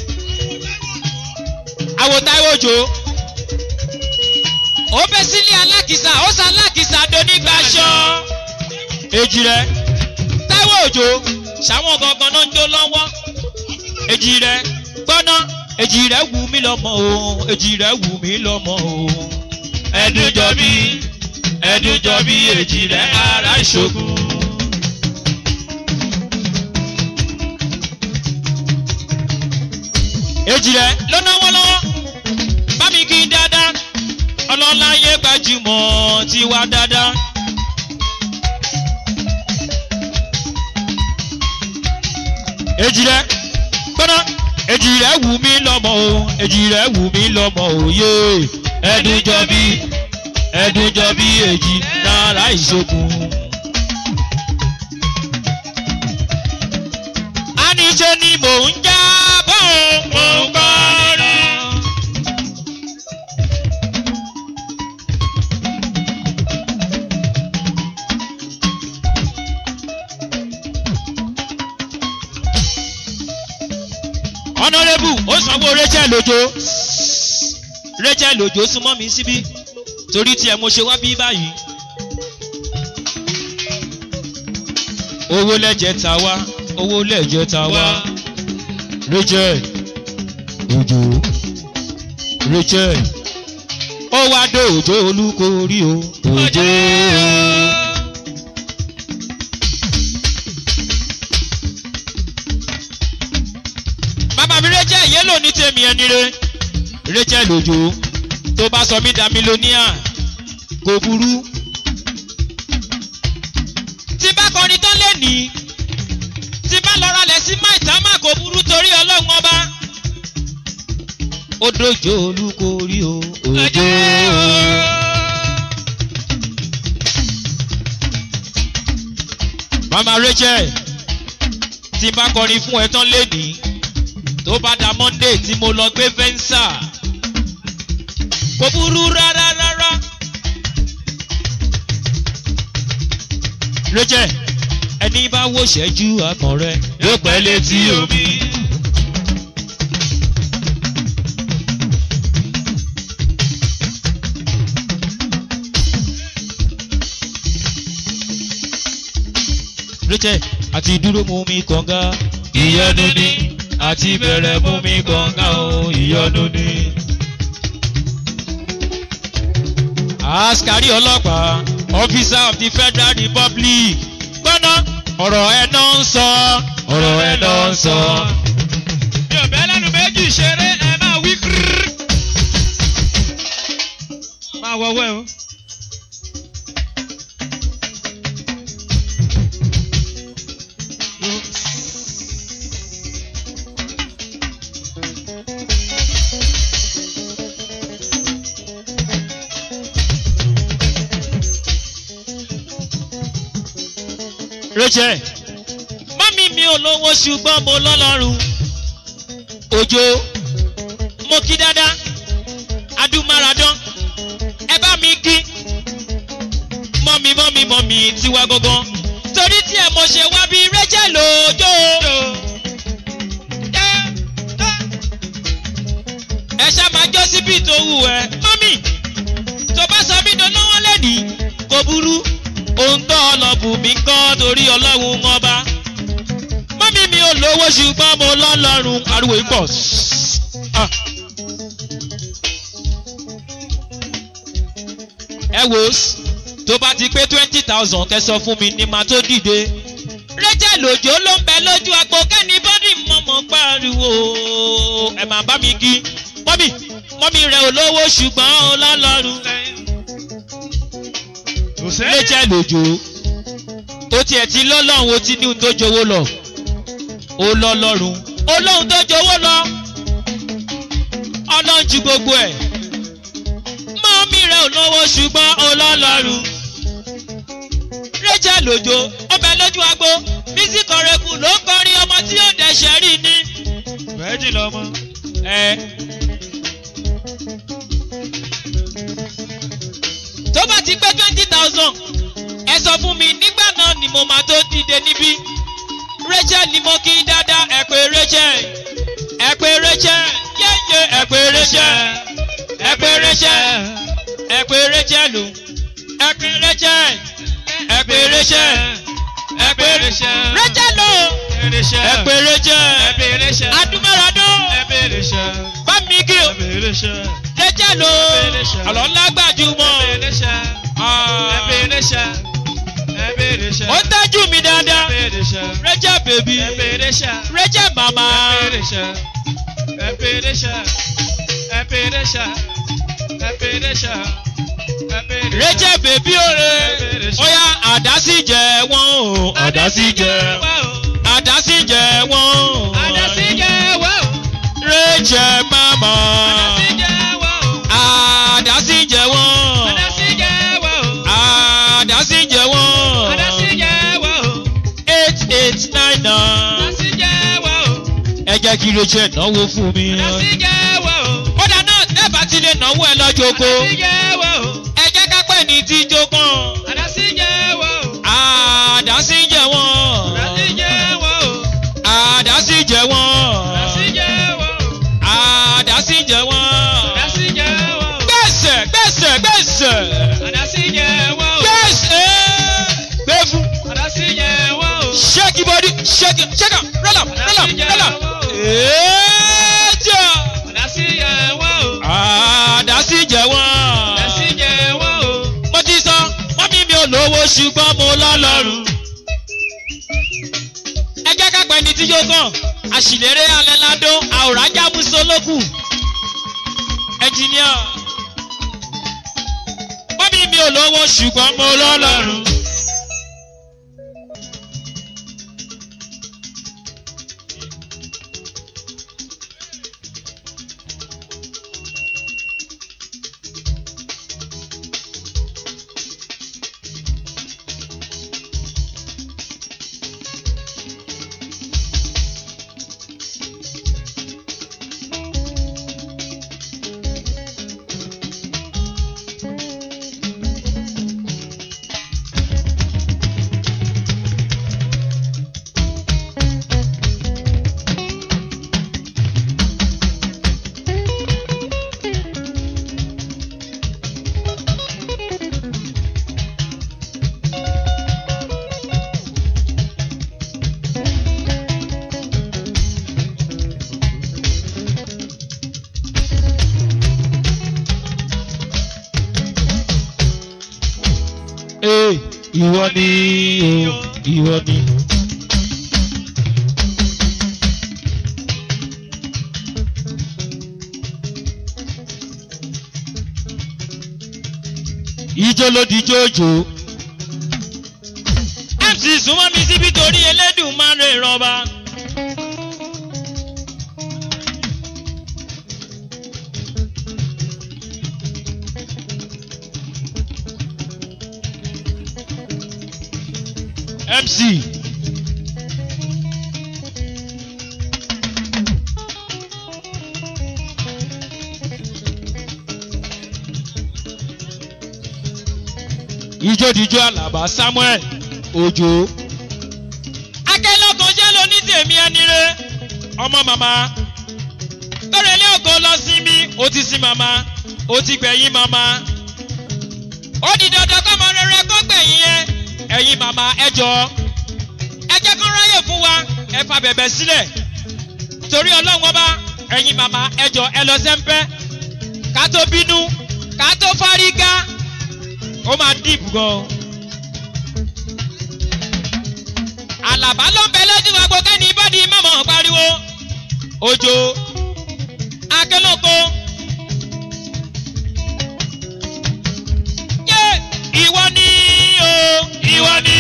àwòtáwòjò ó bẹ́ sílé alákìsà ó sa alákìsà donígbàṣọ èjì rẹ táíwò òjò ṣàwọn gangan náà ń jó lọ́wọ́ èjì rẹ gbọ́ná èjì rẹ wù mí lọ́mọ o èjì rẹ wù mí lọ́mọ o ẹdun jọ bí ẹdun jọ bí èjì rẹ ara ìṣògùn. èjì rẹ ló náwó lọ́wọ́ bá mi kí dáadáa ọlọ́lá yé gbajúmọ̀ tiwa dáadáa. èjì rẹ gbọ́dọ̀ èjì rẹ wù mí lọ́mọ o èjì rẹ wù mí lọ́mọ o yé ẹdun jọ bí ẹdun jọ bí èjì náírà ìṣòkun. a ní ṣe ni mò ń já bọ́ mò ń kọ́rin. ọ̀nàrẹ́bù ó sanwó rachel lójó rachel òjò súnmọ́ mi síbí torí tiẹ̀ mo ṣe wá bí báyìí. owó lẹ́jẹ̀ ta wá owó lẹ́jẹ̀ ta wá wá. rachel òjò rachel ó wá dé òjò olúkorí o òjò. bàbá mi rachel yé lò ní tèmi ẹni re rachel òjò tó bá sọ mí dá mílíọ̀nìà kò burú. tí bá kọrin tán lè ní tí bá lọ ralẹ̀ sí maitama kò burú torí ọlọ́run ọba. ó dojo olúkorí o òjò. mama rachel tí bá kọrin fún ẹ tán lè ní tó bá da monday tí mo lọ gbé fẹ́ńsà kò burú rárá rárá. rachel ẹni bá wò ṣẹ́jú akàn rẹ yóò pẹ́ létí omi. rachel àti dúró mú mi kànga ìyọnu ni àti bẹ̀rẹ̀ mú mi kànga o ìyọnu ni. askari ọlọ́pàá officer of the federal republic gbọ́ná ọ̀rọ̀ ẹ̀ náà ń sọ ọ̀rọ̀ ẹ̀ náà ń sọ. mi ò bẹ́ lẹ́nu méjì ṣeré ẹ máa wí kírírí. máa wọwọ́ ẹ o. rachel mọ́mí mi ò lówó ṣùgbọ́n mo lọ́lọ́run òjò mo kí dáadáa adúmáradán ẹ bá mi kí mọ́mí mọ́mí mọ́mí tiwa gangan torí tí ẹ mo ṣe wá bí rachel òjò ẹ ṣá máa jọ́ síbi tó wù ẹ mọ́mí tó bá sọ mí dáná wọn lẹ́nìí kò burú ohun tó ọlọ́bù mi kọ́ torí ọlọ́run ọba. mọ́mí mi ò lówó ṣùgbọ́n mo lọ́lọ́run ariwo yìí pọ̀. Ah. ẹ wò ó tó bá ti pé twenty thousand kẹsàn fún mi ni màá tó dìde. rachel òjò ló ń bẹ lójú agbo kẹ́ni bọ́dì mọ̀mọ́ pariwo ẹ̀ máa bá mi kí. mọ́mí mọ́mí rẹ̀ ò lówó ṣùgbọ́n ó lọ́lọ́run kò sẹ́yìn. rachel òjò ó tiẹ̀ ti lọ́lọ́run ó ti ní ohun tó jowó lọ ó lọ́lọ́run ó lóhun tó jowó lọ ọlọ́run ju gbogbo ẹ̀ mọ́mí rẹ̀ ò lówó ṣùgbọ́n ó lọ́lọ́run rachel òjò ó bẹ lójú agbo bísí kọrẹ́kù ló kọrin ọmọ tí yóò dẹ̀ṣẹ̀ rí ni. bẹ́ẹ̀jì lọ́mọ. ẹ tó bá ti pé twenty thousand ẹ sọ fún mi nígbà náà ni mo máa tó dìde níbí rachel ni mo kí dáadáa ẹ pé rachel ẹ pé rachel yéyé ẹ pé rachel ẹ pé rachel ẹ pé rachel o ẹ pé rachel ẹ pé rachel ẹ pé rachel o ẹ pé rachel adúmọ̀ràdó bá mi kí o rachel o àlọ́ ńlá gbàjúmọ̀ ó tẹ́jú mi dáadáa rachel baby rachel mama rachel baby ore oya àdásí jẹ wọn o àdásí jẹ àdásí jẹ wọn o rachel mama àdásí jẹ wọn àdásí jẹ wọn eight eight nine nine ẹ jẹ́ kí rachel náwó fún mi kódà náà tẹ́bà ti lè náwó ẹ lọ́jọ́ oko ẹ jẹ́ ká pẹ́ ní tí jókàn àdásí jẹ wọn àdásí jẹ wọn àdásí jẹ wọn ṣẹ́kì ṣẹ́kà rọ́là rọ́là rọ́là. èèjà Àdásí yẹ wọ́n o. àdásí jẹ wọ́n. Àdásí yẹ wọ́n o. mo ti sọ wọ́n mi mi ò lówó ṣùgbọ́n mo lọ́lọ́run. ẹ jẹ́ ká pẹ́ ní tí yóò kàn àṣìlérè alẹ́ ládó àwòrán jábùsọ lókù. ẹnjìníà wọ́n mi mi ò lówó ṣùgbọ́n mo lọ́lọ́run. ee ìwọ ni o ìwọ ni. ijó ló di jójó. mc súnmọ́ mi síbi torí elédùn máa ń rè rọba. mc. ijódijó alaba samuel ojo. akẹ́lọ́kan jẹ́ lóní tèmi ẹni rẹ ọmọ màmá lórí ilé ògo lọ sí mi ó ti sin màmá ó ti gbẹ̀yìn màmá ó di dandan kọ́mọ rere kó gbẹ̀yìn yẹn ẹ̀yin màmá ẹ jọ ẹ jẹ́ kó ráyè fún wa ẹ fa bẹ̀bẹ̀ sílẹ̀ torí ọlọ́run ọba ẹ̀yin màmá ẹ jọ ẹ lọ sẹ́ńpẹ́ ká tó bínú ká tó fárígá ó máa dìbò gan. àlàbá ló ń bẹ lójú agbo kẹ́ni bọ́dí mọ̀mọ́ pariwo òjò akélóko. yé ìwọ ni o ìwọ ni.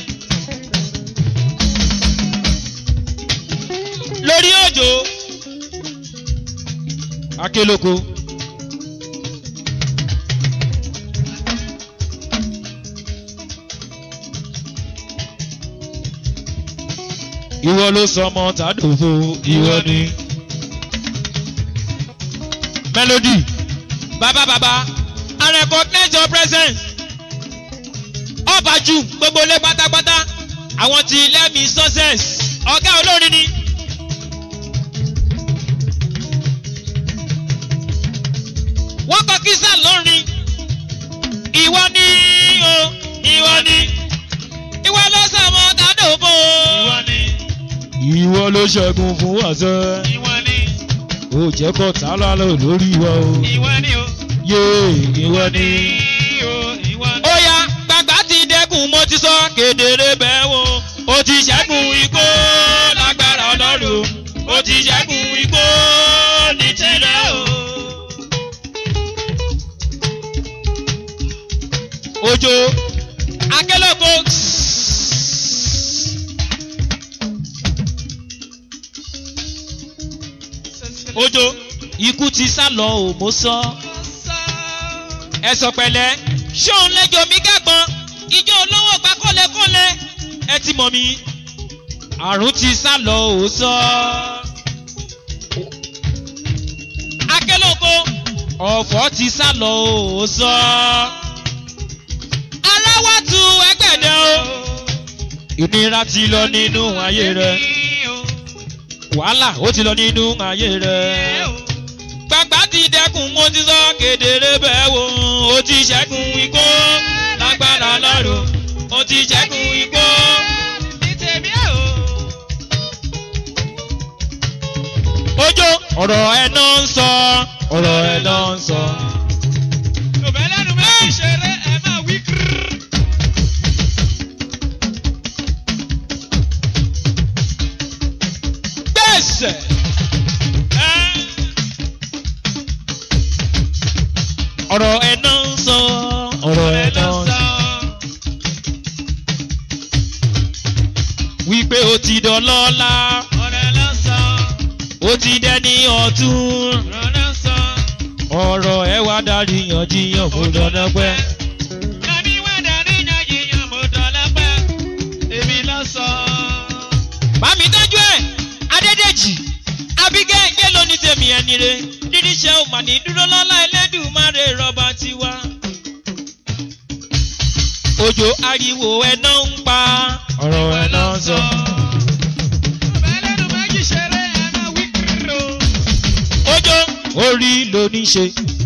lórí òjò akélóko. ìwọ ló sọ ọmọ tàdófò ìwọ ni. melody bàbá bàbá i recognize your presence ọbàjú gbogbo ilé pátápátá àwọn tí lẹ́mìí success ọ̀gá olórin ni. wọ́n kọ kí sá lórin ìwọ ni o ìwọ ni ìwọ ló sọ ọmọ tàdófò Ìwọ ni. ìwọ ló ṣẹ́gun fún wàṣẹ Ìwọ ni. ó jẹ́ kó tá lálẹ́ lórí wa o Ìwọ ni o. yé ìwọ ni. o. Ìwọ ni. ó yá gbàgbà ti dẹ́kun mo ti sọ kedere bẹ́ẹ̀ wo ó ti ṣẹ́gun igbó lágbára ọlọ́run ó ti ṣẹ́gun igbó ní tirẹ̀ o. òjò akélòkó. òjò ikú ti sá lọ ò mo sọ. ẹ sọ pẹ̀lẹ́ ṣóun lẹ́jọ́ mi gàgbọ́n ijó olówó gba kọ́lẹ́kọ́lẹ́ ẹ ti mọ̀ mi. àrùn ti sá lọ ò sọ. akélòkó ọ̀fọ̀ ti sá lọ ò sọ. aláwọ̀ tu ẹgbẹ̀dẹ o. ìnira ti lọ nínú ayé rẹ wàhálà ó ti lọ nínú ayé rẹ. gbàgbà ti dẹkùn mo ti sọ kedere bẹ́ẹ̀ wò ó ti ṣẹ́gun igbó lágbára lọ́rùn ó ti ṣẹ́gun igbó. Ní tèmi o. ọ̀rọ̀ ẹ̀ náà ń sọ ọ̀rọ̀ ẹ̀ náà ń sọ. òbẹ́ lẹ́nu méjì ṣeré ẹ máa wí kírírì. gbèsè. ọ̀rọ̀ ẹ̀ náà ń sọ ọ̀rọ̀ ẹ̀ náà ń sọ. wípé o ti dọ̀lọ́lá ọ̀rẹ́ ló sọ o ti dẹ́ni ọ̀tún. ọ̀rọ̀ ló sọ. ọ̀rọ̀ ẹ̀ wá darí yanjiyan mo dandan pẹ́. Nàbí wá darí yanjiyan mo dọ̀lá pẹ́. Èmi ló sọ. Bámi tọ́jú ẹ̀, Adédèjì, Abígẹ́ ìjẹ́ ló ní tèmi ẹni re. Dídí ṣe ò mà ní dúró lọ́lá ẹlẹ́dùnmáre rọba tiwa. Òjò ariwo ẹ̀ náà ń pa. Ọ̀rọ̀ ẹ̀ náà ń sọ. Òbẹ́ lẹ́nu méjì ṣeré ẹ máa wí kírírì o. Òjò orí ló ní ṣe.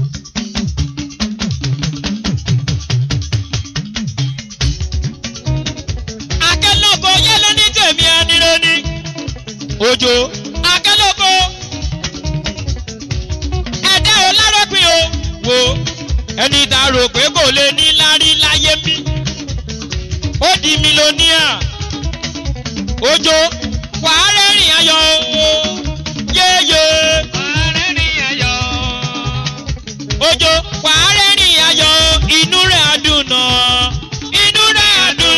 Akẹ́lọ́kọ̀ yẹ́ ló ní tèmi ẹni re ni. Òjò akẹ́lọ́kọ̀ ẹ̀dá ò lárọ́pin o. Wo ẹni tá a rò pé kò lè ní lárí láyé mi. Ó di mílíọ̀nìà. Òjò wàá rẹ́rìn ayọ̀ o. Yéyé. Ààrẹ ni ayọ̀. Òjò wàá rẹ́rìn ayọ̀ inú rẹ̀ adùn náà. Inú rẹ̀ adùn.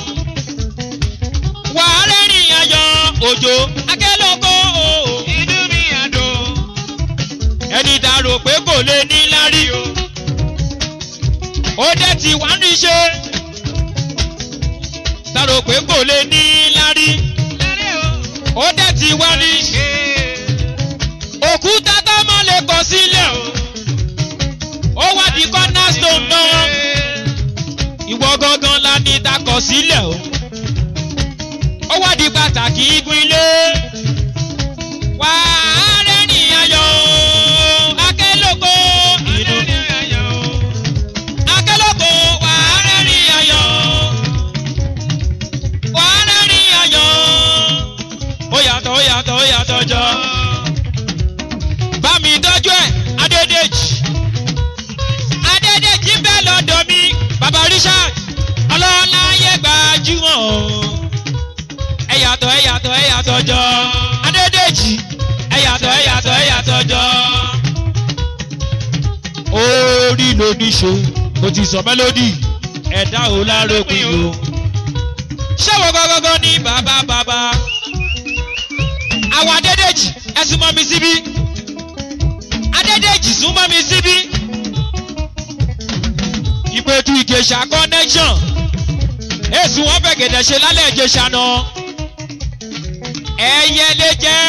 Wàá rẹ́rìn ayọ̀ òjò akẹ́lọ́kọ̀ o. Inú mi àdùn. Ẹni tá a rò pé kò lè ní lárí o. Ó dẹ̀ ti wá ní ṣe. Tá a rò pé kò lè ní lárí. Lẹ́rẹ́ o. Ó dẹ̀ ti wá ní ṣe. Òkúta tó mọ́ lè kọ sílẹ̀ o. Ó wá di cornerstone náà. Ìwọ gangan la ní takọ̀ sílẹ̀ o. Ó wá di pàtàkì igun ilé. Wà á rẹ́rìn ayọ̀ o. Akẹ́lógo inú. Ààrẹ ni ayọ̀ o. Akẹ́lógo wà á rẹ́rìn ayọ̀ o. Wà á rẹ́rìn ayọ̀ o. Ó yàtọ̀ ó yàtọ̀ ó yàtọ̀ jọ. Bá mi tọ́jú ẹ̀ Adédèjì. Adédèjì ń bẹ lọ́dọ̀ mi. Bàbá Richard ọlọ́lá ayé gbajúmọ̀ o. Ẹ yàtọ̀ ẹ yàtọ̀ ẹ yàtọ̀ jọ. Adédèjì ẹ yàtọ̀ ẹ yàtọ̀ ẹ yàtọ̀ jọ. Orí ló ní ṣe, mo ti sọ mélòdì, ẹ̀dá ò láròpin o. Ṣé wo gọ́gọ́gọ́ ní bàbá bàbá? Àwọn Adédèjì ẹ súnmọ́ mi síbí. Adédèjì súnmọ́ mi síbí. Ìpètù Ìjẹ̀ṣà connection. Èsù wọn fẹ́ gẹ̀dẹ̀ ṣe lálẹ́ Ìjẹ̀ṣà náà. Ẹyẹ lè jẹ́.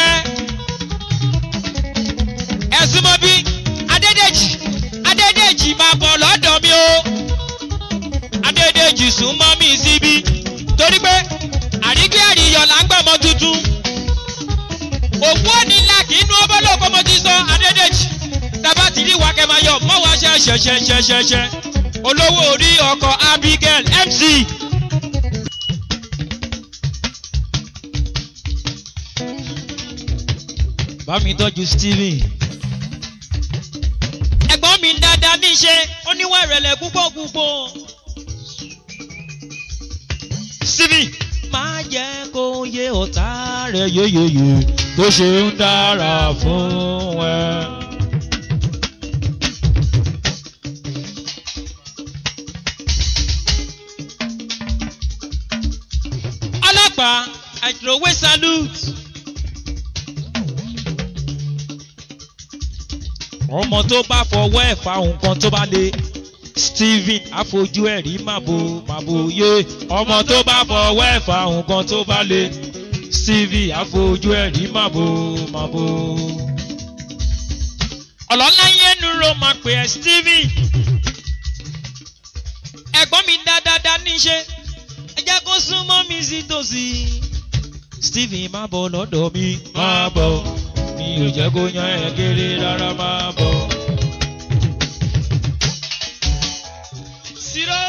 Ẹ súnmọ́ bí Adédèjì. Adédèjì máa bọ̀ lọ́dọ̀ mi o. Adédèjì súnmọ́ mi síbí. Torí pé àrígbé àríyọ̀ là ń gbọ̀mọ́ tuntun òkú òní ńlá kì í nu ọbọ̀lọ́ kó mo ti sọ adédèjì tábà tí rí wa kẹ́ máa yọ mọ́ wá ṣe ṣẹṣẹṣẹṣẹ olówó orí ọkọ̀ abigail mc. bá mi tọ́jú steven. ẹ̀gbọ́n mi dáadáa ní í ṣe oníwà ìrẹ̀lẹ̀ púpọ̀ púpọ̀. steven máa jẹ́ kó yé ọ̀tá rẹ̀ yóyóyó tó ṣe ń dára fún ẹ. ọlọ́pàá àjòwé salute. ọmọ tó bá fọwọ́ ẹ̀ fa nǹkan tó bá le stephen àfojú ẹ̀ rí màbo màbo yé ọmọ tó bá fọwọ́ ẹ̀ fa nǹkan tó bá le stevie àfojú ẹ̀ rí màbo màbo. ọ̀lọ́lá yẹn nu ro máa pè ẹ́ stevie ẹ̀gbọ́n mi dáadáa ní í ṣe ẹ jẹ́ kó súnmọ́ mi sí tòsí. stephen má bọ̀ lọ́dọ̀ mi má bọ̀ mi ò jẹ́ kó yan ẹ̀ kéré rárá má bọ̀. Siro.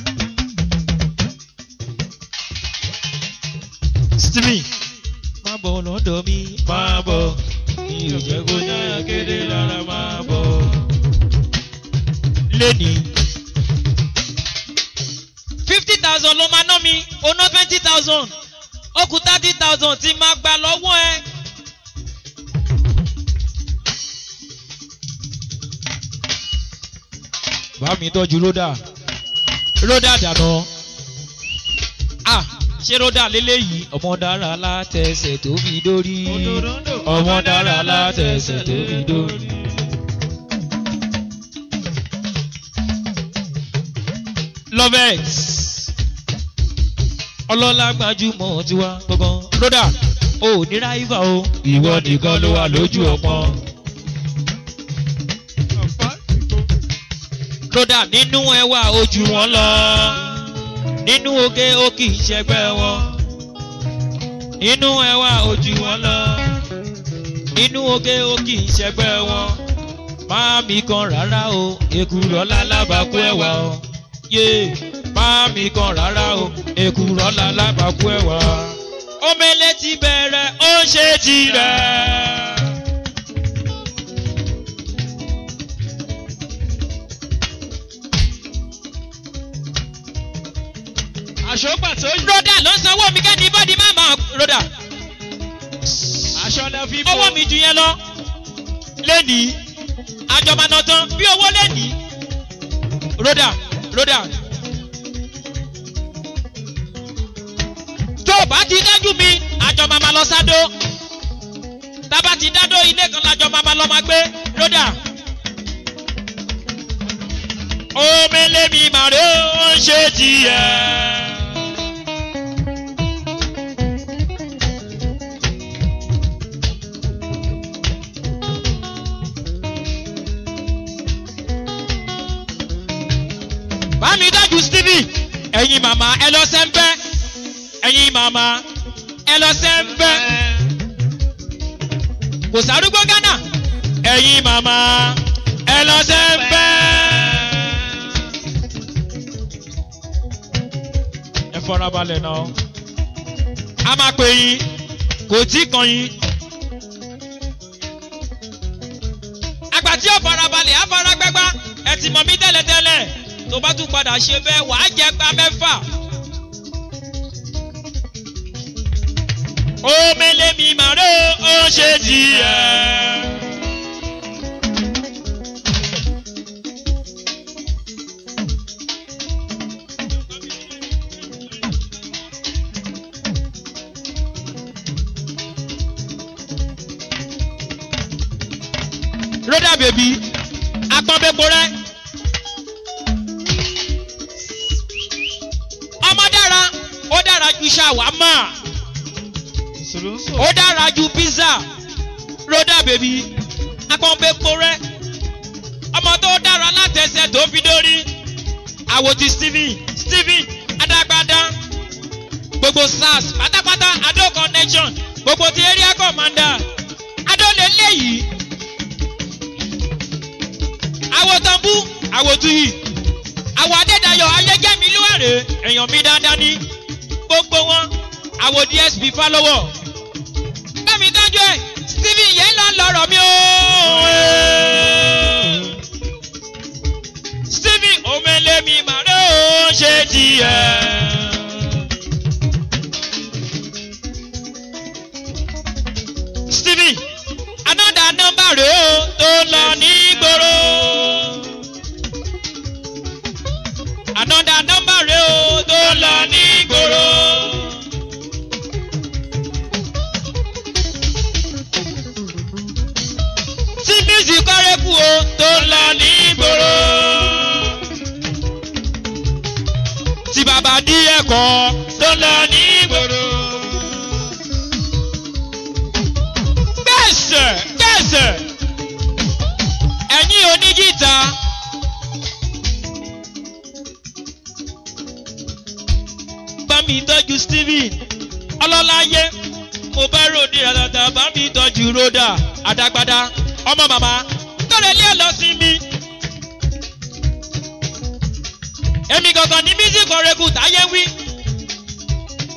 stephen má bọ̀ bọ̀ lọ́dọ̀ mi máa bọ̀ mi ò jẹ́ kó yára kéde rárá máa bọ̀. lẹ́ni fifty thousand ló máa ná mi ó ná twenty thousand ó kù thirty thousand tí máa gbà lọ́wọ́ ẹ. bá mi tọ́jú ródà ródà dànù ah ṣé ródà lélẹ́yìí ọmọ dára látẹsẹ̀ tó fi dórí ọmọ dára látẹsẹ̀ tó fi dórí. lovex ọlọ́lá gbajúmọ̀ tiwa gbọ̀ngàn ródà ò ní ráìvà o ìwọ nìkan ló wà lójú ọpọ́n. ródà nínú ẹwà ojú wọn lọ nínú oge ó kì í ṣẹgbẹ́ wọn nínú ẹwà ojú wọn lọ nínú oge ó kì í ṣẹgbẹ́ wọn máa mi kan rárá o èkúrọ́ lálábàákú ẹ̀wà o yé máa mi kan rárá o èkúrọ́ lálábàákú ẹ̀wà. omele ti bẹ̀rẹ̀ ó ṣe tirẹ̀. aṣọ pàtó yìí. broda ló ń sanwó mi kẹ́ni bọ́dí má máa broda aṣọ lẹ fi bò. owó mi ju yẹn lọ lẹ́nìí àjọmọ̀nà tán bí owó lẹ́nìí broda broda tó o bá ti dájú mi àjọmọ̀ máa lọ sádó tábà ti dádó ilé kan lájọ máa lọ máa gbé broda omele mi màrí ó ń ṣe tiẹ̀. bámi dájú stevie ẹ̀yin màmá ẹ lọ sẹ́ńpẹ́ ẹ̀yin màmá ẹ lọ sẹ́ńpẹ́ kò sárúgbó ghana ẹ̀yin màmá ẹ lọ sẹ́ńpẹ́. ẹ fọra balẹ̀ náà a máa pè yín kò tí kan yín. àgbà tí ó fara balẹ̀ á fara gbẹ́gbá ẹ ti mọ̀ mí tẹ́lẹ̀tẹ́lẹ̀ tó bá tún padà ṣe bẹ́ẹ̀ wàá jẹ gba mẹ́fà. omele mi màró ó ṣe tiẹ̀. rọ́dà bèbí apọ́nbẹ́pọ̀ rẹ̀. ọmọ dára ó dára ju ṣàwámà sòlóńsò. ó dára ju pizza rọ́dà bèbí apọ́nbẹ́pọ̀ rẹ̀. ọmọ tó dára látẹsẹ̀ tó fi dórí. àwòtí stephen stephen adágbádá gbogbo sars pátápátá adó connection gbogbo ti area commander adó lè léyìí àwòtánbú àwòtúyì àwọ̀ adédayọ̀ ayégẹ́mi lúwàrè èèyàn mi dáadáa ní gbogbo wọn àwọ̀ dsp fálọ́wọ̀ bẹ́ẹ̀mi dájú ẹ̀ stephen yẹn lọ lọ́rọ̀ mi o. stephen omelemi màrẹ́ ò ṣe tiẹ̀. stephen another number rèé o tó lọ ní gbòòrò. another number rèé o tó lọ ní gbòòrò. tí music kọ́rẹ́kù o tó lọ ní gbòòrò. tí bàbá dí ẹ̀kọ́ tó lọ ní gbòòrò. gbẹ̀sẹ̀ gbẹ̀sẹ̀ ẹ̀yin onígìta. bá mi tọ́jú stephen ọlọ́láyé mo bá ròde àtàtà bá mi tọ́jú rhoda àdàgbàdà ọmọ màmá tọ́lẹ̀ lé lọ sí mi. èmi gangan ní music ọ̀rẹ́kù táyé wí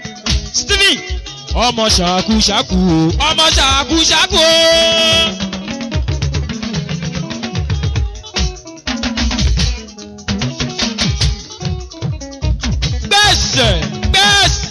stephen ọmọ ṣàkúṣàkú o ọmọ ṣàkúṣàkú o. gbèsè gbèsè.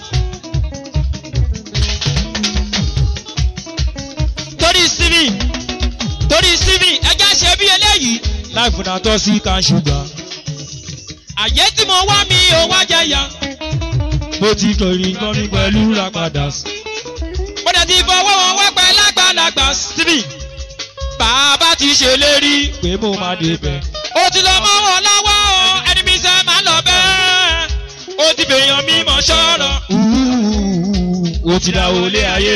torí stephen torí stephen ẹjẹ ṣe bí eléyìí láì fúnra tó sí kan ṣùgbọ́n àyè tí mo wá mi ò wá jẹyà mo ti kọrin kọrin pẹ̀lú lápadà mo dẹ̀ ti fọwọ́ wọn wá pẹ́ lágbàlagbà stephen bàbá ti ṣèlérí pé mo máa débẹ̀ ó ti lọ mọ́ wọn lọ́wọ́ o ẹni mi sẹ́ máa lọ bẹ́ẹ̀ ó ti bèèyàn mímọ́ sọ̀rọ̀ ó ti dá olé ayé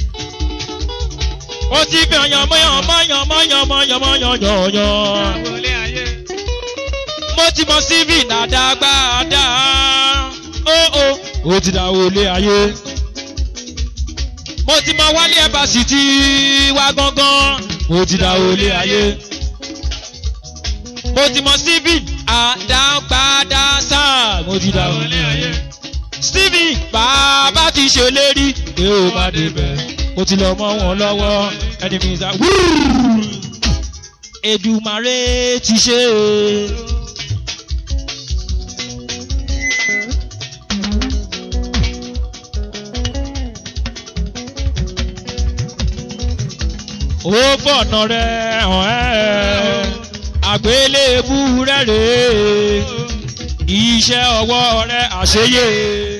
ó ti bèèyàn mọ́yàn mọ́yàn mọ́yàn mọ́yàn mọ́yàn yọ̀ọ̀yàn Wọlé ayé. mo ti mọ síbì dáadáa ó ó ó ti dá olé ayé mo ti mọ wálé ẹ̀bà sì ti wá gángan mo ti dá olé ayé mo ti mọ stephen àdápadà sáà mo ti dá olé ayé stephen bàbá ti ṣèlérí pé ó má débẹ̀ ó ti lọ mọ́ wọn lọ́wọ́ ẹni mi sá Èdùmàrè ti ṣe é. ó fọ̀nà rẹ̀ hàn ẹ́ àgbélébú rẹ̀ rèé iṣẹ́ ọwọ́ rẹ̀ àṣeyẹ.